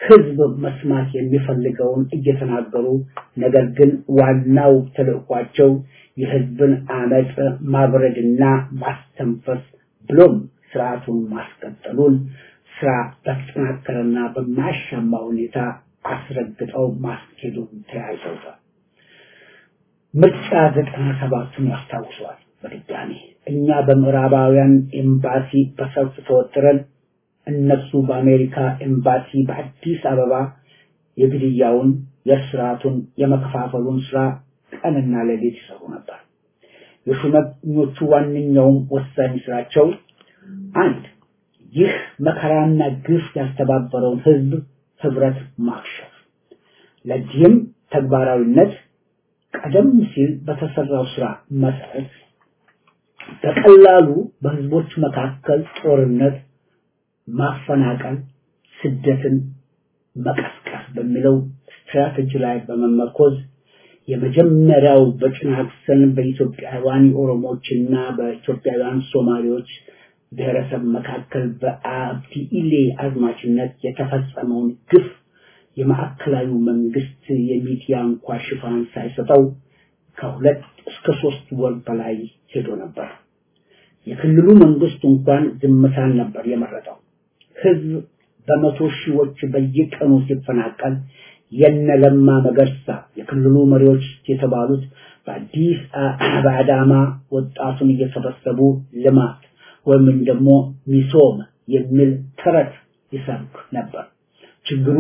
ህዝብ መስማት የሚፈልገውን እየተናገሩ ነገር ግን ዋናው ተልእኳቸው የህዝብን አመፅ ማብረድና ማስተንፈስ ብሎም ስርዓቱን ማስቀጠሉን ስራ በተጠናከረና በማያሻማ ሁኔታ አስረግጠው ማስኬዱን ተያይዘውታል። ምርጫ ዘጠና ሰባቱን ያስታውሰዋል። በድጋሚ እኛ በምዕራባውያን ኤምባሲ በሰልፍ ተወጥረን እነሱ በአሜሪካ ኤምባሲ በአዲስ አበባ የግድያውን፣ የስርዓቱን፣ የመከፋፈሉን ስራ ቀንና ሌሊት ይሰሩ ነበር። የሹመኞቹ ዋነኛውም ወሳኝ ስራቸው አንድ ይህ መከራና ግፍ ያስተባበረውን ህዝብ ህብረት ማክሸፍ። ለዚህም ተግባራዊነት ቀደም ሲል በተሰራው ስራ መሰረት በቀላሉ በህዝቦች መካከል ጦርነት፣ ማፈናቀል፣ ስደትን መቀስቀስ በሚለው ስትራቴጂ ላይ በመመርኮዝ የመጀመሪያው በጭናክሰን በኢትዮጵያውያን ኦሮሞዎችና በኢትዮጵያውያን ሶማሌዎች ብሔረሰብ መካከል በአብዲ ኢሌ አዝማችነት የተፈጸመውን ግፍ የማዕከላዊ መንግስት የሚዲያ እንኳ ሽፋን ሳይሰጠው ከሁለት እስከ ሶስት ወር በላይ ሄዶ ነበር። የክልሉ መንግስት እንኳን ዝምታን ነበር የመረጠው። ህዝብ በመቶ ሺዎች በየቀኑ ሲፈናቀል የነ ለማ መገርሳ የክልሉ መሪዎች የተባሉት በአዲስ በአዳማ ወጣቱን እየሰበሰቡ ልማት ወይም ደግሞ ሚሶም የሚል ተረት ይሰብክ ነበር። ችግሩ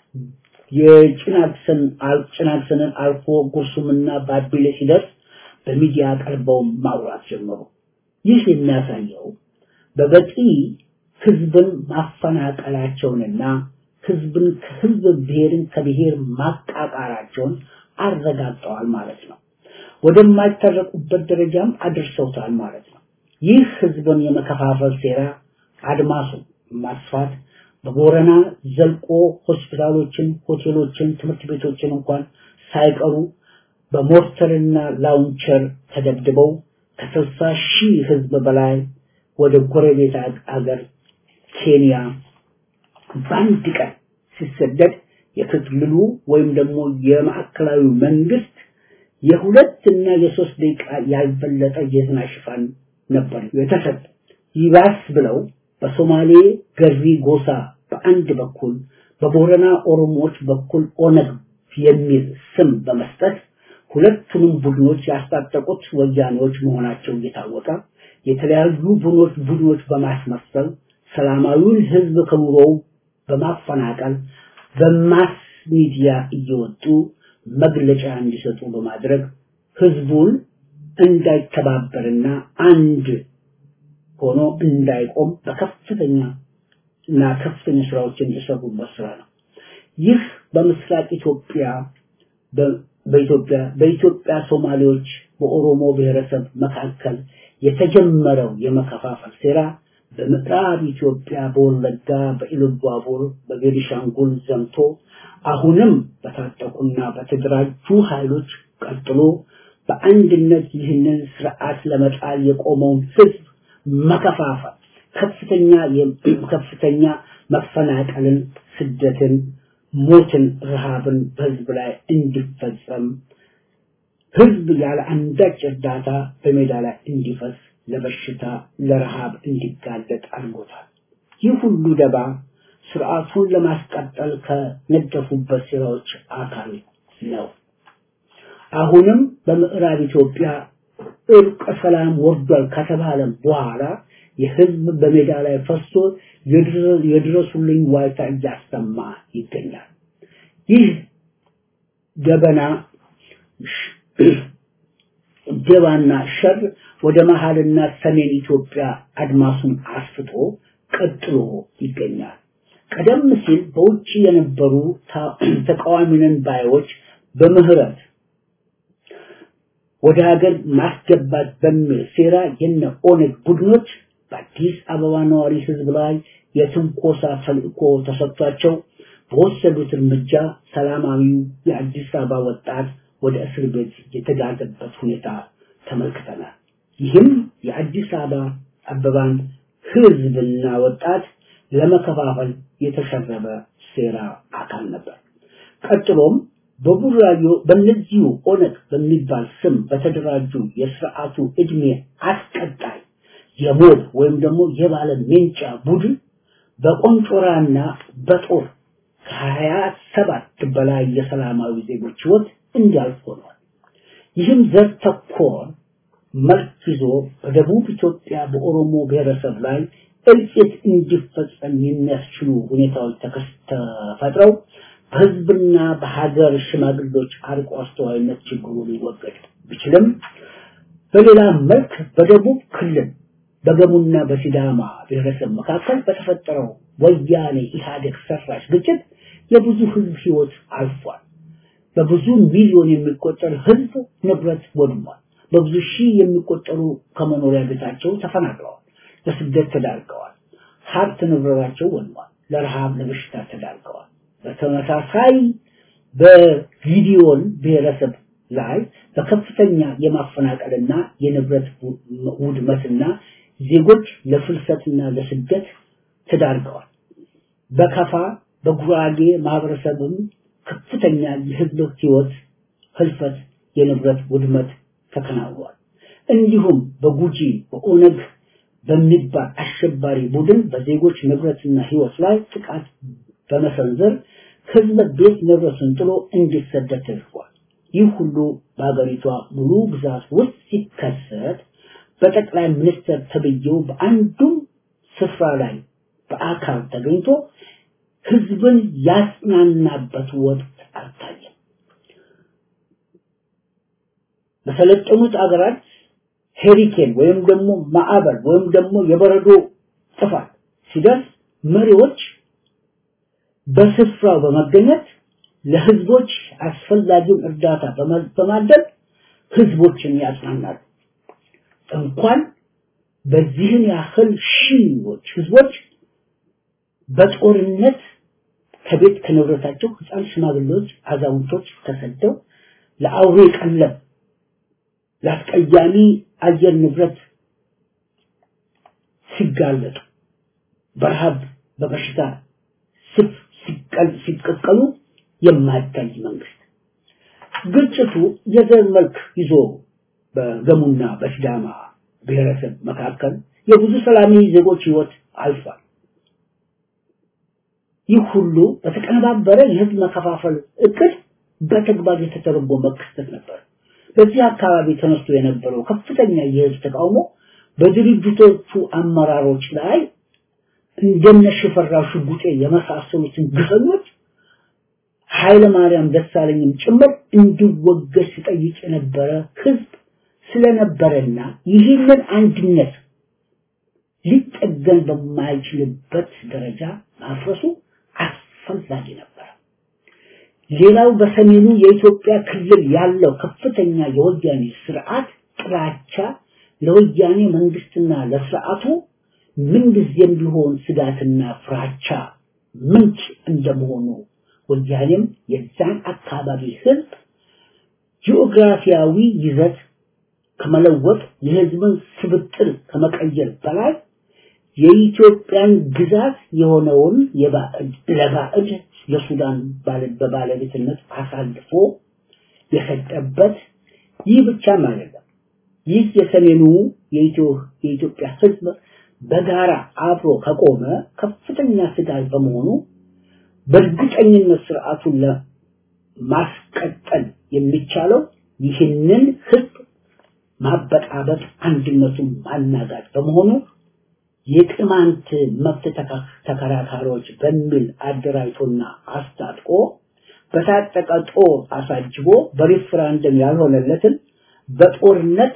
የጭናክሰን ጭናክሰንን አልፎ ጉርሱምና ባቢሌ ሲደርስ በሚዲያ ቀርበው ማውራት ጀመሩ። ይህ የሚያሳየው በበቂ ህዝብን ማፈናቀላቸውንና ህዝብን ከህዝብ ብሔርን ከብሔር ማቃቃራቸውን አረጋግጠዋል ማለት ነው። ወደማይታረቁበት ደረጃም አድርሰውታል ማለት ነው። ይህ ህዝብን የመከፋፈል ሴራ አድማሱ ማስፋት በቦረና ዘልቆ ሆስፒታሎችን፣ ሆቴሎችን፣ ትምህርት ቤቶችን እንኳን ሳይቀሩ በሞርተርና ላውንቸር ተደብድበው ከስልሳ ሺህ ህዝብ በላይ ወደ ጎረቤት አገር ኬንያ በአንድ ቀን ሲሰደድ የክልሉ ወይም ደግሞ የማዕከላዊ መንግስት የሁለት እና የሶስት ደቂቃ ያልበለጠ የዜና ሽፋን ነበር የተሰጠ። ይባስ ብለው በሶማሌ ገሪ ጎሳ በአንድ በኩል በቦረና ኦሮሞዎች በኩል ኦነግ የሚል ስም በመስጠት ሁለቱንም ቡድኖች ያስታጠቁት ወያኔዎች መሆናቸው እየታወቀ የተለያዩ ቡድኖች ቡድኖች በማስመሰል ሰላማዊውን ህዝብ ከኑሮው በማፈናቀል በማስ ሚዲያ እየወጡ መግለጫ እንዲሰጡ በማድረግ ህዝቡን እንዳይተባበርና አንድ ሆኖ እንዳይቆም በከፍተኛ እና ከፍተኛ ስራዎችን የሰሩበት ስራ ነው። ይህ በምስራቅ ኢትዮጵያ በኢትዮጵያ በኢትዮጵያ ሶማሌዎች በኦሮሞ ብሔረሰብ መካከል የተጀመረው የመከፋፈል ሴራ በምዕራብ ኢትዮጵያ በወለጋ በኢሉባቡር በቤኒሻንጉል ዘምቶ አሁንም በታጠቁና በተደራጁ ኃይሎች ቀጥሎ በአንድነት ይህንን ስርዓት ለመጣል የቆመውን ህዝብ መከፋፈል ከፍተኛ ከፍተኛ መፈናቀልን፣ ስደትን፣ ሞትን፣ ረሃብን በህዝብ ላይ እንዲፈጸም ህዝብ ያለ አንዳች እርዳታ በሜዳ ላይ እንዲፈስ ለበሽታ ለረሃብ እንዲጋለጥ አድርጎታል። ይህ ሁሉ ደባ ስርዓቱን ለማስቀጠል ከነደፉበት ስራዎች አካል ነው። አሁንም በምዕራብ ኢትዮጵያ እርቀ ሰላም ወርዷል ከተባለ በኋላ የህዝብ በሜዳ ላይ ፈሶ የድረሱልኝ ዋይታ እያሰማ ይገኛል። ይህ ገበና ደባና ሸር ወደ መሃልና ሰሜን ኢትዮጵያ አድማሱን አስፍቶ ቀጥሎ ይገኛል። ቀደም ሲል በውጭ የነበሩ ተቃዋሚነን ባዮች በምህረት ወደ ሀገር ማስገባት በሚል ሴራ የነ ኦነግ ቡድኖች በአዲስ አበባ ነዋሪ ህዝብ ላይ የትንኮሳ ተልእኮ ተሰጥቷቸው በወሰዱት እርምጃ ሰላማዊው የአዲስ አበባ ወጣት ወደ እስር ቤት የተጋዘበት ሁኔታ ተመልክተናል። ይህም የአዲስ አበባ አበባን ህዝብና ወጣት ለመከፋፈል የተሸረበ ሴራ አካል ነበር። ቀጥሎም በቡራዮ በእነዚሁ ኦነግ በሚባል ስም በተደራጁ የስርዓቱ እድሜ አስቀጣይ የሞብ ወይም ደግሞ የባለ ሜንጫ ቡድን በቆንጮራና በጦር ከሀያ ሰባት በላይ የሰላማዊ ዜጎች ህይወት እንዲያልፍ ሆኗል። ይህም ዘር ተኮር መልክ ይዞ በደቡብ ኢትዮጵያ በኦሮሞ ብሔረሰብ ላይ እልቂት እንዲፈጸም የሚያስችሉ ሁኔታዎች ተፈጥረው በህዝብና በሀገር ሽማግሌዎች አርቆ አስተዋይነት ችግሩ ሊወገድ ቢችልም በሌላ መልክ በደቡብ ክልል በገሙና በሲዳማ ብሔረሰብ መካከል በተፈጠረው ወያኔ ኢህአዴግ ሰራሽ ግጭት የብዙ ህዝብ ህይወት አልፏል። በብዙ ሚሊዮን የሚቆጠር ህዝብ ንብረት ወድሟል። በብዙ ሺህ የሚቆጠሩ ከመኖሪያ ቤታቸው ተፈናቅለዋል፣ ለስደት ተዳርገዋል። ሀብት ንብረታቸው ወድሟል፣ ለረሃብ ለበሽታ ተዳርገዋል። በተመሳሳይ በጊዲዮን ብሔረሰብ ላይ በከፍተኛ የማፈናቀልና የንብረት ውድመትና ዜጎች ለፍልሰትና ለስደት ተዳርገዋል። በከፋ በጉራጌ ማህበረሰብም ከፍተኛ የህዝብ ህይወት ህልፈት፣ የንብረት ውድመት ተከናውኗል። እንዲሁም በጉጂ በኦነግ በሚባል አሸባሪ ቡድን በዜጎች ንብረትና ህይወት ላይ ጥቃት በመሰንዘር ህዝብ ቤት ንብረቱን ጥሎ እንዲሰደድ ተደርጓል። ይህ ሁሉ በሀገሪቷ ሙሉ ግዛት ውስጥ ሲከሰት በጠቅላይ ሚኒስትር ተብዬው በአንዱም ስፍራ ላይ በአካል ተገኝቶ ህዝብን ያጽናናበት ወቅት አልታየም። በሰለጠኑት አገራት ሄሪኬን ወይም ደግሞ ማዕበል ወይም ደግሞ የበረዶ ጥፋት ሲደርስ መሪዎች በስፍራው በመገኘት ለህዝቦች አስፈላጊውን እርዳታ በማድረግ ህዝቦችን ያጽናናሉ። እንኳን በዚህን ያህል ሺዎች ህዝቦች በጦርነት ከቤት ከንብረታቸው ህፃን፣ ሽማግሌዎች፣ አዛውንቶች ተሰደው ለአውሬ ቀለብ ለአስቀያሚ አየር ንብረት ሲጋለጡ በረሃብ በበሽታ ስፍ ሲቀቀሉ የማይታይ መንግስት ግጭቱ የዘር መልክ ይዞ በገሙና በሲዳማ ብሔረሰብ መካከል የብዙ ሰላማዊ ዜጎች ህይወት አልፏል። ይህ ሁሉ በተቀነባበረ የህዝብ መከፋፈል እቅድ በተግባር የተተረጎመ ክስተት ነበር። በዚህ አካባቢ ተነስቶ የነበረው ከፍተኛ የህዝብ ተቃውሞ በድርጅቶቹ አመራሮች ላይ እንደነ ሽፈራው ሽጉጤ የመሳሰሉትን ግፈኞች ኃይለ ማርያም ደሳለኝም ጭምር እንዲወገድ ሲጠይቅ የነበረ ህዝብ ስለነበረና ይህንን አንድነት ሊጠገን በማይችልበት ደረጃ ማፍረሱ አስፈላጊ ነበር። ሌላው በሰሜኑ የኢትዮጵያ ክልል ያለው ከፍተኛ የወያኔ ስርዓት ጥላቻ ለወያኔ መንግስትና ለስርዓቱ ምንጊዜም ቢሆን ስጋትና ፍራቻ ምንጭ እንደመሆኑ ወያኔም የዛን አካባቢ ህዝብ ጂኦግራፊያዊ ይዘት ከመለወጥ የህዝብን ስብጥር ከመቀየር በላይ የኢትዮጵያን ግዛት የሆነውን የባዕድ ለባዕድ ለሱዳን በባለቤትነት አሳልፎ የሰጠበት ይህ ብቻም አይደለም። ይህ የሰሜኑ የኢትዮጵያ ህዝብ በጋራ አብሮ ከቆመ ከፍተኛ ስጋት በመሆኑ በእርግጠኝነት ስርዓቱን ለማስቀጠል የሚቻለው ይህንን ህዝብ ማበጣበጥ፣ አንድነቱን ማናጋት በመሆኑ የቅማንት መብት ተከራካሪዎች በሚል አደራጅቶና አስታጥቆ በታጠቀ ጦር አሳጅቦ በሪፍራንደም ያልሆነለትን በጦርነት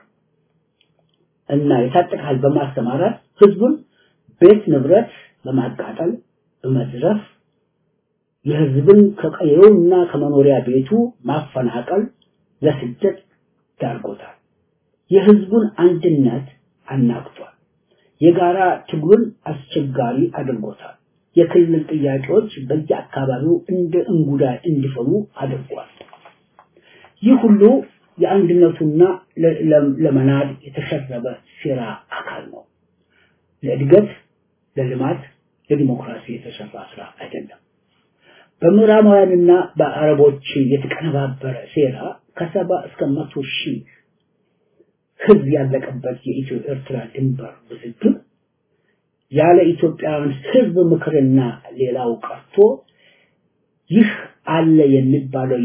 እና የታጠቀ ኃይል በማሰማራት ህዝቡን ቤት ንብረት በማቃጠል በመዝረፍ የህዝብን ከቀየውና ከመኖሪያ ቤቱ ማፈናቀል ለስደት ዳርጎታል። የህዝቡን አንድነት አናግቷል። የጋራ ትግሉን አስቸጋሪ አድርጎታል። የክልል ጥያቄዎች በየአካባቢው እንደ እንጉዳይ እንዲፈሉ አድርጓል። ይህ ሁሉ የአንድነቱና ለመናድ የተሸረበ ሴራ አካል ነው። ለእድገት፣ ለልማት፣ ለዲሞክራሲ የተሰራ ስራ አይደለም። በምዕራባውያንና በአረቦች የተቀነባበረ ሴራ ከሰባ እስከ መቶ ሺህ ህዝብ ያለቀበት የኢትዮ ኤርትራ ድንበር ውዝግብ ያለ ኢትዮጵያውያን ህዝብ ምክርና ሌላው ቀርቶ ይህ አለ የሚባለው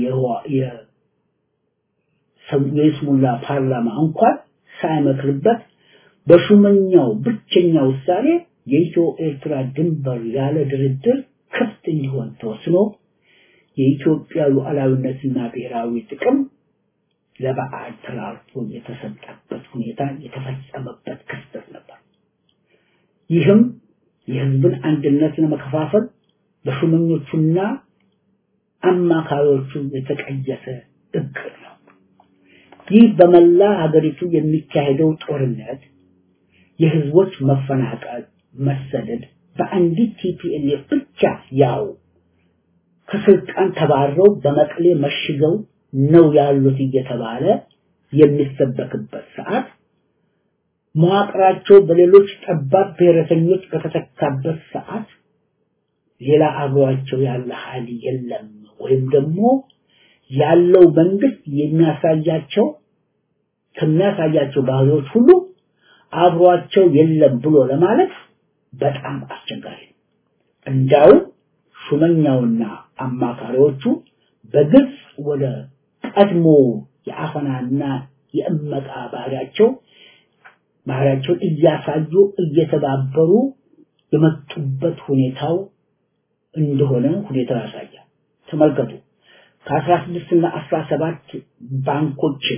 የይስሙላ ፓርላማ እንኳን ሳይመክርበት በሹመኛው ብቸኛ ውሳኔ የኢትዮ ኤርትራ ድንበር ያለ ድርድር ክፍት እንዲሆን ተወስኖ የኢትዮጵያ ሉዓላዊነትና ብሔራዊ ጥቅም ለበዓል ተላልፎ የተሰጠበት ሁኔታ የተፈጸመበት ክስተት ነበር። ይህም የህዝብን አንድነት ለመከፋፈል በሹመኞቹና አማካሪዎቹ የተቀየሰ እቅድ ነው። ይህ በመላ ሀገሪቱ የሚካሄደው ጦርነት፣ የህዝቦች መፈናቀል፣ መሰደድ በአንዲት ቲፒኤልኤፍ ብቻ ያው ከስልጣን ተባረው በመቀሌ መሽገው ነው ያሉት እየተባለ የሚሰበክበት ሰዓት መዋቅራቸው በሌሎች ጠባብ ብሔረተኞች በተተካበት ሰዓት ሌላ አብሯቸው ያለ ኃይል የለም ወይም ደግሞ ያለው መንግስት የሚያሳያቸው ከሚያሳያቸው ባህሪዎች ሁሉ አብሯቸው የለም ብሎ ለማለት በጣም አስቸጋሪ ነው። እንዳውም ሹመኛውና አማካሪዎቹ በግልጽ ወደ ቀድሞ የአፈናና የእመቃ ባህሪያቸው ባህሪያቸውን እያሳዩ እየተባበሩ የመጡበት ሁኔታው እንደሆነ ሁኔታው ያሳያል። ተመልከቱ። ከአስራ ስድስት እና አስራ ሰባት ባንኮችን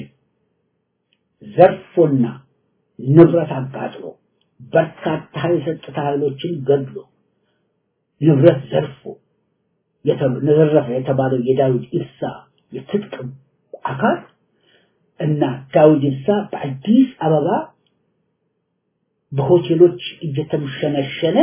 ዘርፎና ንብረት አቃጥሎ በርካታ የጸጥታ ኃይሎችን ገድሎ ንብረት ዘርፎ ዘረፈ የተባለው የዳዊት ኢብሳ የትጥቅ አካል እና ዳዊት ኢብሳ በአዲስ አበባ በሆቴሎች እየተምሸነሸነ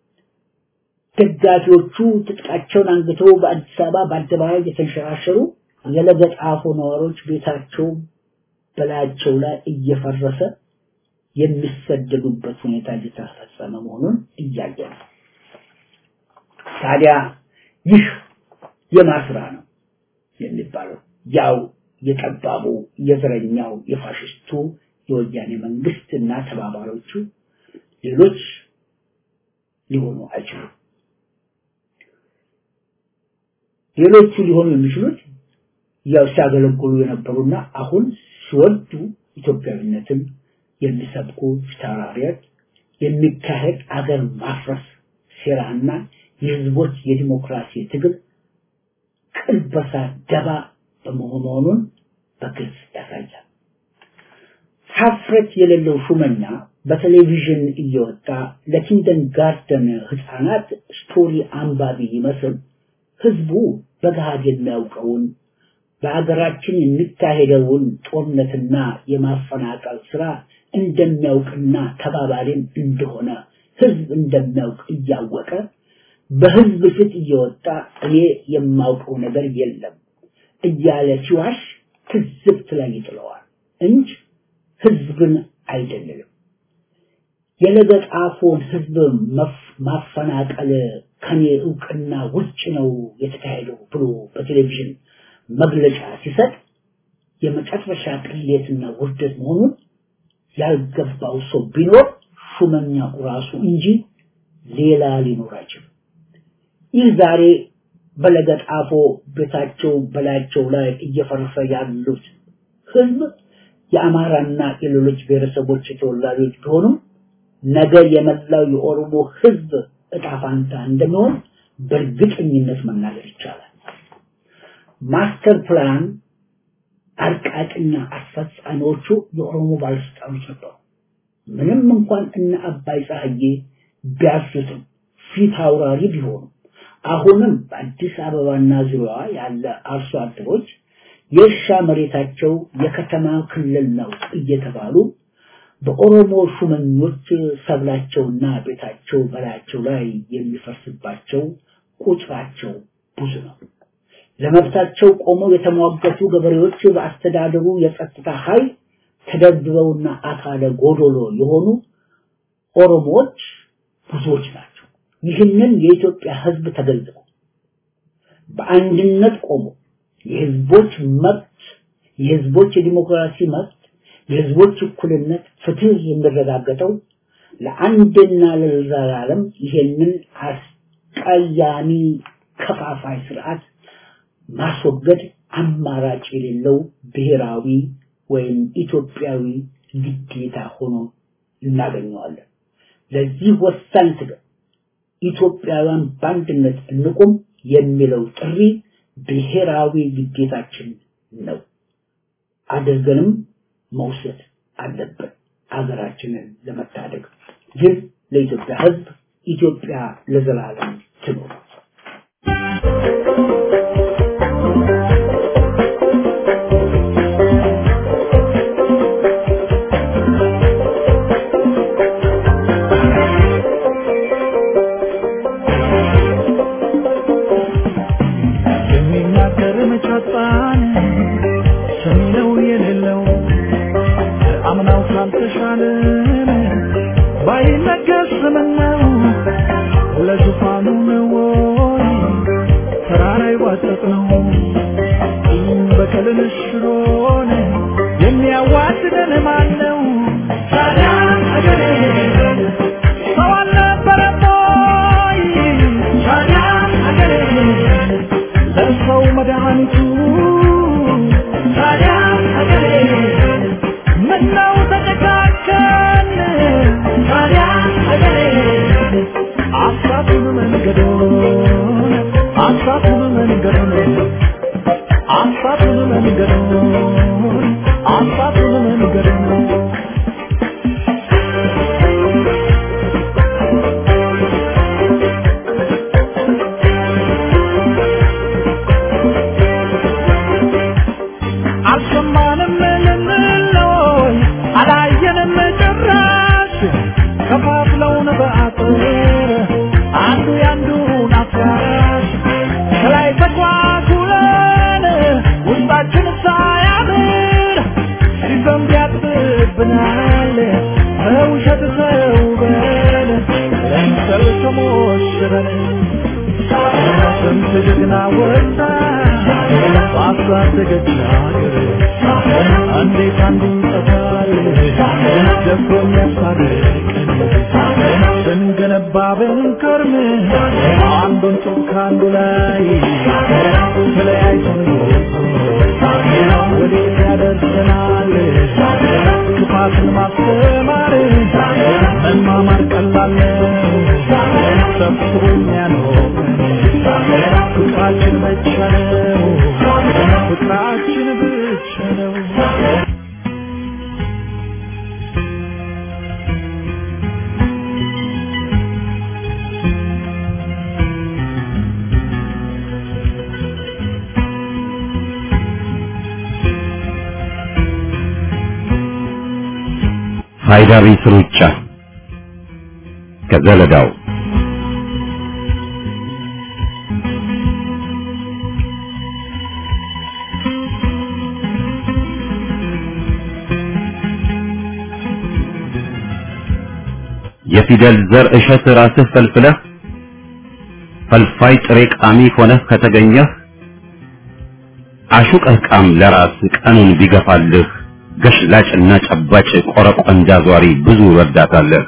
ደጋፊዎቹ ትጥቃቸውን አንግተው በአዲስ አበባ በአደባባይ እየተንሸራሸሩ የለገጣፎ ነዋሪዎች ቤታቸው በላያቸው ላይ እየፈረሰ የሚሰደዱበት ሁኔታ እየተፈጸመ መሆኑን እያየ ነው። ታዲያ ይህ የማስራ ነው የሚባለው ያው የጠባቡ የዘረኛው የፋሽስቱ የወያኔ መንግስት እና ተባባሪዎቹ ሌሎች ሊሆኑ አይችሉም። ሌሎቹ ሊሆኑ የሚችሉት ያው ሲያገለግሉ የነበሩና አሁን ሲወዱ ኢትዮጵያዊነትን የሚሰብኩ ፊታውራሪዎች የሚካሄድ አገር ማፍረስ ሴራና የህዝቦች የዲሞክራሲ ትግል ቅልበሳ ደባ በመሆኑን በግልጽ ያሳያል። ሀፍረት የሌለው ሹመኛ በቴሌቪዥን እየወጣ ለኪንደን ጋርደን ህፃናት ስቶሪ አንባቢ ይመስል ህዝቡ በገሃድ የሚያውቀውን በአገራችን የሚካሄደውን ጦርነትና የማፈናቀል ስራ እንደሚያውቅና ተባባሪም እንደሆነ ህዝብ እንደሚያውቅ እያወቀ በህዝብ ፊት እየወጣ እኔ የማውቀው ነገር የለም እያለ ሲዋሽ ትዝብት ላይ ይጥለዋል እንጂ ህዝብን አይደለም። የለገጣፎን ህዝብ ማፈናቀል ከኔ እውቅና ውጭ ነው የተካሄደው ብሎ በቴሌቪዥን መግለጫ ሲሰጥ የመጨረሻ ቅሌትና ውርደት መሆኑን ያልገባው ሰው ቢኖር ሹመኛው ራሱ እንጂ ሌላ ሊኖር አይችልም። ይህ ዛሬ በለገጣፎ ቤታቸው በላያቸው ላይ እየፈረሰ ያሉት ህዝብ የአማራና የሌሎች ብሔረሰቦች ተወላጆች ቢሆኑም ነገ የመላው የኦሮሞ ህዝብ እጣ ፋንታ እንደሚሆን በእርግጠኝነት መናገር ይቻላል። ማስተር ፕላን አርቃቂና አስፈጻሚዎቹ የኦሮሞ ባለስልጣኖች ነበሩ። ምንም እንኳን እነ አባይ ፀሐዬ ቢያዙትም ፊት አውራሪ ቢሆኑም አሁንም በአዲስ አበባና ዙሪያዋ ያለ አርሶ አደሮች የእርሻ መሬታቸው የከተማ ክልል ነው እየተባሉ በኦሮሞ ሹመኞች ሰብላቸውና ቤታቸው በላያቸው ላይ የሚፈርስባቸው ቁጥራቸው ብዙ ነው። ለመብታቸው ቆመው የተሟገቱ ገበሬዎች በአስተዳደሩ የጸጥታ ኃይል ተደብድበውና አካለ ጎዶሎ የሆኑ ኦሮሞዎች ብዙዎች ናቸው። ይህንን የኢትዮጵያ ህዝብ ተገንዝቦ በአንድነት ቆሞ የህዝቦች መብት የህዝቦች የዲሞክራሲ መብት የህዝቦች እኩልነት ፍትህ የሚረጋገጠው ለአንድና ለዘላለም ይሄንን አስቀያሚ ከፋፋይ ስርዓት ማስወገድ አማራጭ የሌለው ብሔራዊ ወይም ኢትዮጵያዊ ግዴታ ሆኖ እናገኘዋለን። ለዚህ ወሳኝ ትግል ኢትዮጵያውያን በአንድነት እንቁም የሚለው ጥሪ ብሔራዊ ግዴታችን ነው። አድርገንም መውሰድ አለብን ሀገራችንን ለመታደግ። ግን ለኢትዮጵያ ህዝብ ኢትዮጵያ ለዘላለም ትኑር። የሚናገር መቻጣን ሰሚ ነው የሌለው አምናው ካልተሻለን ባይነገር ስምነው ለዙፋኑ ነው ወይ ተራራ ይዋጠጥ ነው ቂም በቀልን ሽሮን የሚያዋድደን ማን ነው ታዲያ አገሬ ሰው አልነበረም ወይ ታዲያ አገሬ ለሰው መድኃኒቱ ታዲያ ሀገሬ ምነው ተጨካከን ታዲያ ሀገሬ አሳቱን መንገዶን አሳቱን መንገዶን አሳቱን መንገዶን አሳቱን መንገዶን አልሰማንም ልንለይ አላየንም ጭራሽ ከፋፍለውን በአጥር አንዱ ያንዱን አፍራሽ ከላይ ተኳኩለን ውስጣችን ሳያምር ሲዘንብ ያጥብብናል በውሸት ተውበን ለምሰል ተሞሽረን ስንት ጀግና ወጣ ባሳደገች ሀገር እንዴት አንዱ ይጠፋል ደፍሮ የሚያስታርቀን ስንገነባ ብንከርም አንዱን ጡብ ከአንዱ ላይ ተለያይተን ወዴት ያደርሰናል ክፋትን ማስተማር መማማር ቀላል ነው ሰብስቦ የሚያኖረን ፍቅራችን ብቻ ነው ፍቅራችን ብቻ ነው ሃይዳሪስ ሩጫ ከዘለዳው የፊደል ዘር እሸት ራስህ ፈልፍለህ ፈልፋይ ጥሬ ቃሚ ሆነህ ከተገኘህ አሹቀህ ቃም ለራስ ቀኑን ቢገፋልህ ገሽላጭና ጨባጭ ቆረቆንዳ ዟሪ ብዙ ረዳታለህ።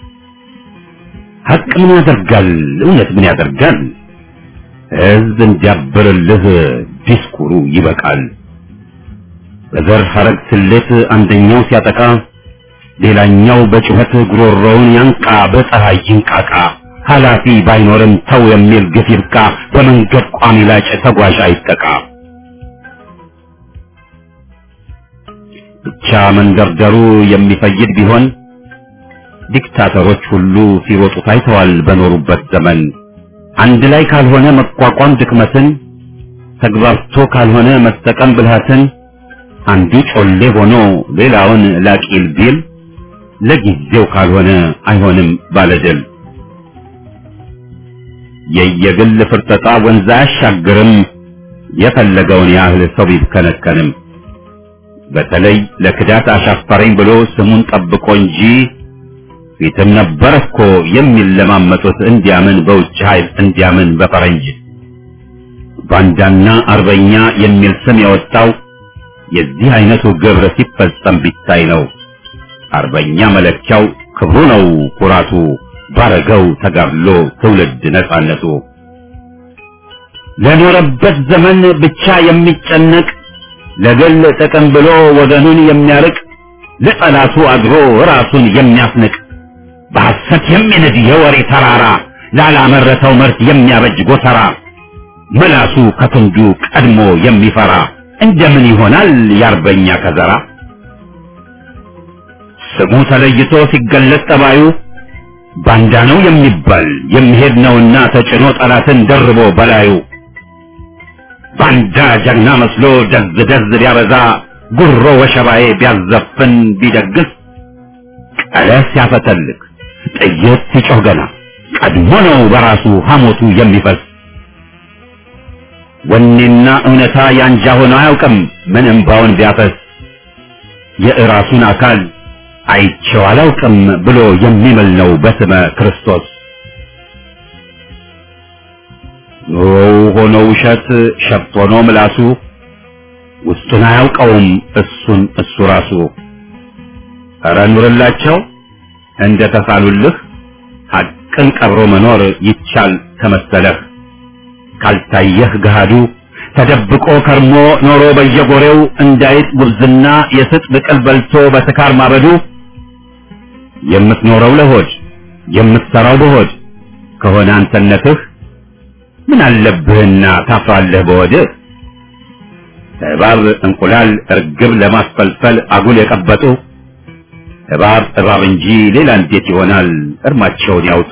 ሀቅ ምን ያደርጋል? እውነት ምን ያደርጋል? ህዝብ እንዲያብርልህ ዲስኩሩ ይበቃል። በዘር ሐረግ ስሌት አንደኛው ሲያጠቃ ሌላኛው በጩኸት ጉሮሮውን ያንቃ፣ በፀሐይ ይንቃቃ። ኃላፊ ባይኖርም ተው የሚል ግፍ ይብቃ። በመንገድ ቋሚ ላጭ ተጓዥ አይጠቃ። ብቻ መንደርደሩ የሚፈይድ ቢሆን ዲክታተሮች ሁሉ ሲሮጡ ታይተዋል በኖሩበት ዘመን። አንድ ላይ ካልሆነ መቋቋም ድክመትን፣ ተግባብቶ ካልሆነ መጠቀም ብልሃትን፣ አንዱ ጮሌ ሆኖ ሌላውን ላቂል ቢል ለጊዜው ካልሆነ አይሆንም ባለድል። የየግል ፍርጠጣ ወንዝ አያሻግርም፣ የፈለገውን ያህል ሰው ቢብከነከንም። በተለይ ለክዳት አሻፈረኝ ብሎ ስሙን ጠብቆ እንጂ ፊትም ነበር እኮ የሚለማመጡት እንዲያምን በውጭ ኃይል እንዲያምን በፈረንጅ ባንዳና አርበኛ የሚል ስም የወጣው የዚህ አይነቱ ግብር ሲፈጸም ቢታይ ነው። አርበኛ መለኪያው ክብሩ ነው ኩራቱ፣ ባረገው ተጋድሎ ትውልድ ነጻነቱ። ለኖረበት ዘመን ብቻ የሚጨነቅ ለግል ጥቅም ብሎ ወገኑን የሚያርቅ ለጠላቱ አድሮ ራሱን የሚያስንቅ በሐሰት የሚንድ የወሬ ተራራ ላላመረተው ምርት የሚያበጅ ጎተራ ምላሱ ከክንዱ ቀድሞ የሚፈራ እንደምን ይሆናል የአርበኛ ከዘራ? ስሙ ተለይቶ ሲገለጥ ጠባዩ ባንዳ ነው የሚባል የሚሄድ ነውና ተጭኖ ጠላትን ደርቦ በላዩ ባንዳ ጀግና መስሎ ደዝ ደዝ ቢያበዛ ጉሮ ወሸባዬ ቢያዘፍን ቢደግስ ቀለስ ሲያፈተልክ ጥይት ሲጮህ ገና ቀድሞ ነው በራሱ ሐሞቱ የሚፈስ ወኔና እውነታ ያንጃ ሆኖ አያውቅም ምን እምባውን ቢያፈስ የእራሱን አካል አይቼው አላውቅም ብሎ የሚምል ነው በስመ ክርስቶስ ኑሮው ሆኖ ውሸት ሸፍት ሆኖ ምላሱ ውስጡን አያውቀውም እሱን እሱ ራሱ ኧረ ኑርላቸው እንደ ተሳሉልህ ሐቅን ቀብሮ መኖር ይቻል ከመሰለህ ካልታየህ ገሃዱ ተደብቆ ከርሞ ኖሮ በየጎሬው እንዳይጥ ጉብዝና የስጥ ብቅል በልቶ በስካር ማበዱ የምትኖረው ለሆድ የምትሰራው በሆድ ከሆነ አንተነትህ ምን አለብህና ታፍራለህ በወድህ እባብ እንቁላል እርግብ ለማስፈልፈል አጉል የቀበጡ እባብ እባብ እንጂ ሌላ እንዴት ይሆናል እርማቸውን ያውጡ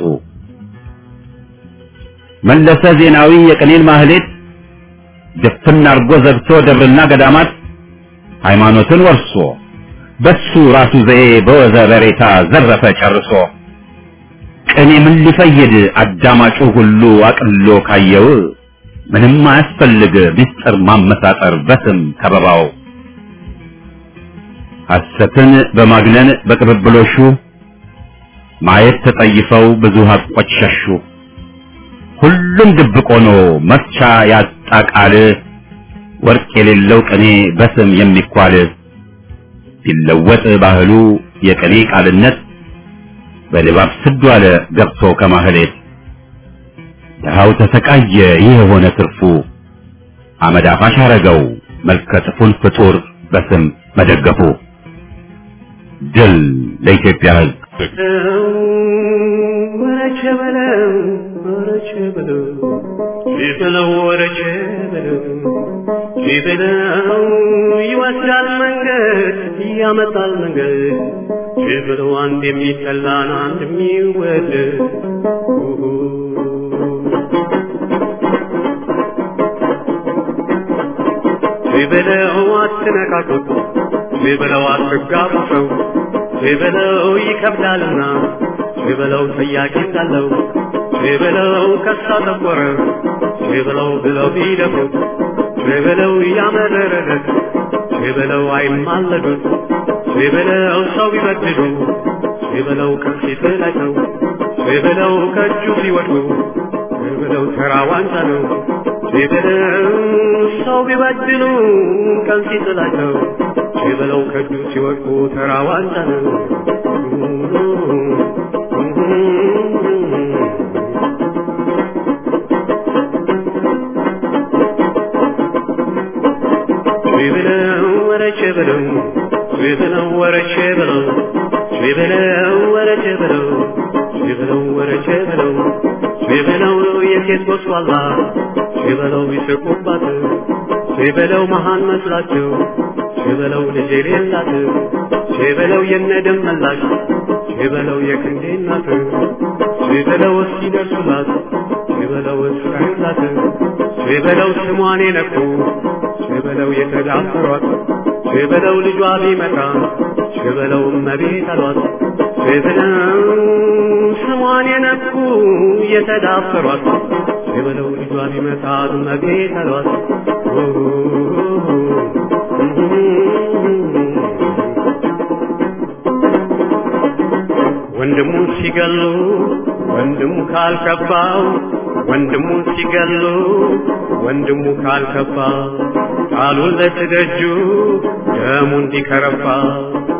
መለሰ ዜናዊ የቅኔን ማህሌት ድፍን አርጎ ዘግቶ ደብርና ገዳማት ሃይማኖትን ወርሶ በሱ ራሱ ዘዬ በወዘ በሬታ ዘረፈ ጨርሶ ቅኔ ምን ሊፈይድ አዳማጩ ሁሉ አቅሎ ካየው ምንም አያስፈልግ ምስጢር ማመሳጠር በስም ከበባው ሐሰትን በማግነን በቅብብሎሹ ማየት ተጠይፈው ብዙ ሀቆች ሸሹ ሁሉም ድብቅ ሆኖ መፍቻ ያጣ ቃል ወርቅ የሌለው ቅኔ በስም የሚኳል ቢለወጥ ባህሉ የቅኔ ቃልነት በልባብ ስዱ አለ ገብቶ ከማህሌት ድሃው ተሰቃየ ይህ የሆነ ትርፉ አመድ አፋሽ አረገው መልከ ጥፉን ፍጡር በስም መደገፉ ድል ለኢትዮጵያ ሕዝብ ወረቸ በለው ወረቸ በለው ሲበለው ወረቸ በለው ሲበለው ይወስዳል መንገድ ያመጣል መንገድ ሲበለው አንድ የሚጠላን አንድ የሚወደድ ሲበለው አትነካኩት ሲበለው አትጋቡ ሰው ሲበለው ይከብዳልና ሲበለው ጥያቄ እንዳለው ሲበለው ከሳ ጠቆረ ሲበለው ብለው ቢደፍሩት ሲበለው እያመረረለት ሲበለው አይማለዱት ሲበለው ሰው ቢበድሉ ሲበለው ከፊት ላይ ሰው ሲበለው ከእጁ ሲወድቁ ሲበለው ተራ ዋንጫ ነው ሲበለው ሰው ቢበድሉ ከፊት ላይ ሰው ሲበለው ከእጁ ሲወድቁ ተራ ዋንጫ ነው ሲበለው ወረቼ በለው ሲበለው ወረቼ በለው ሲበለው ወረቼ በለው ሲበለው ወረቼ በለው ሲበለው የሴት ጎስቋላ ሲበለው ይስቁባት ሲበለው መሃን መስላቸው ሲበለው ልጅ የሌላት ሲበለው የነደም መላሽ ሲበለው የክንዴ እናት ሲበለው እስኪደርሱላት ሲበለው እስራዩላት ሲበለው ስሟን የነኩ ሲበለው የተዳፈሯት ሲበለው ልጇ ቢመጣ ሲበለው እመቤት አሏት ሲበለው ስሟን የነኩ የተዳፈሯት ሲበለው ልጇ ቢመጣ እመቤት አሏት ወንድሙን ሲገሉ ወንድሙ ካልከፋው ወንድሙን ሲገሉ ወንድሙ ካልከፋ ቃሉን ለትደጁ ደሙ እንዲከረፋ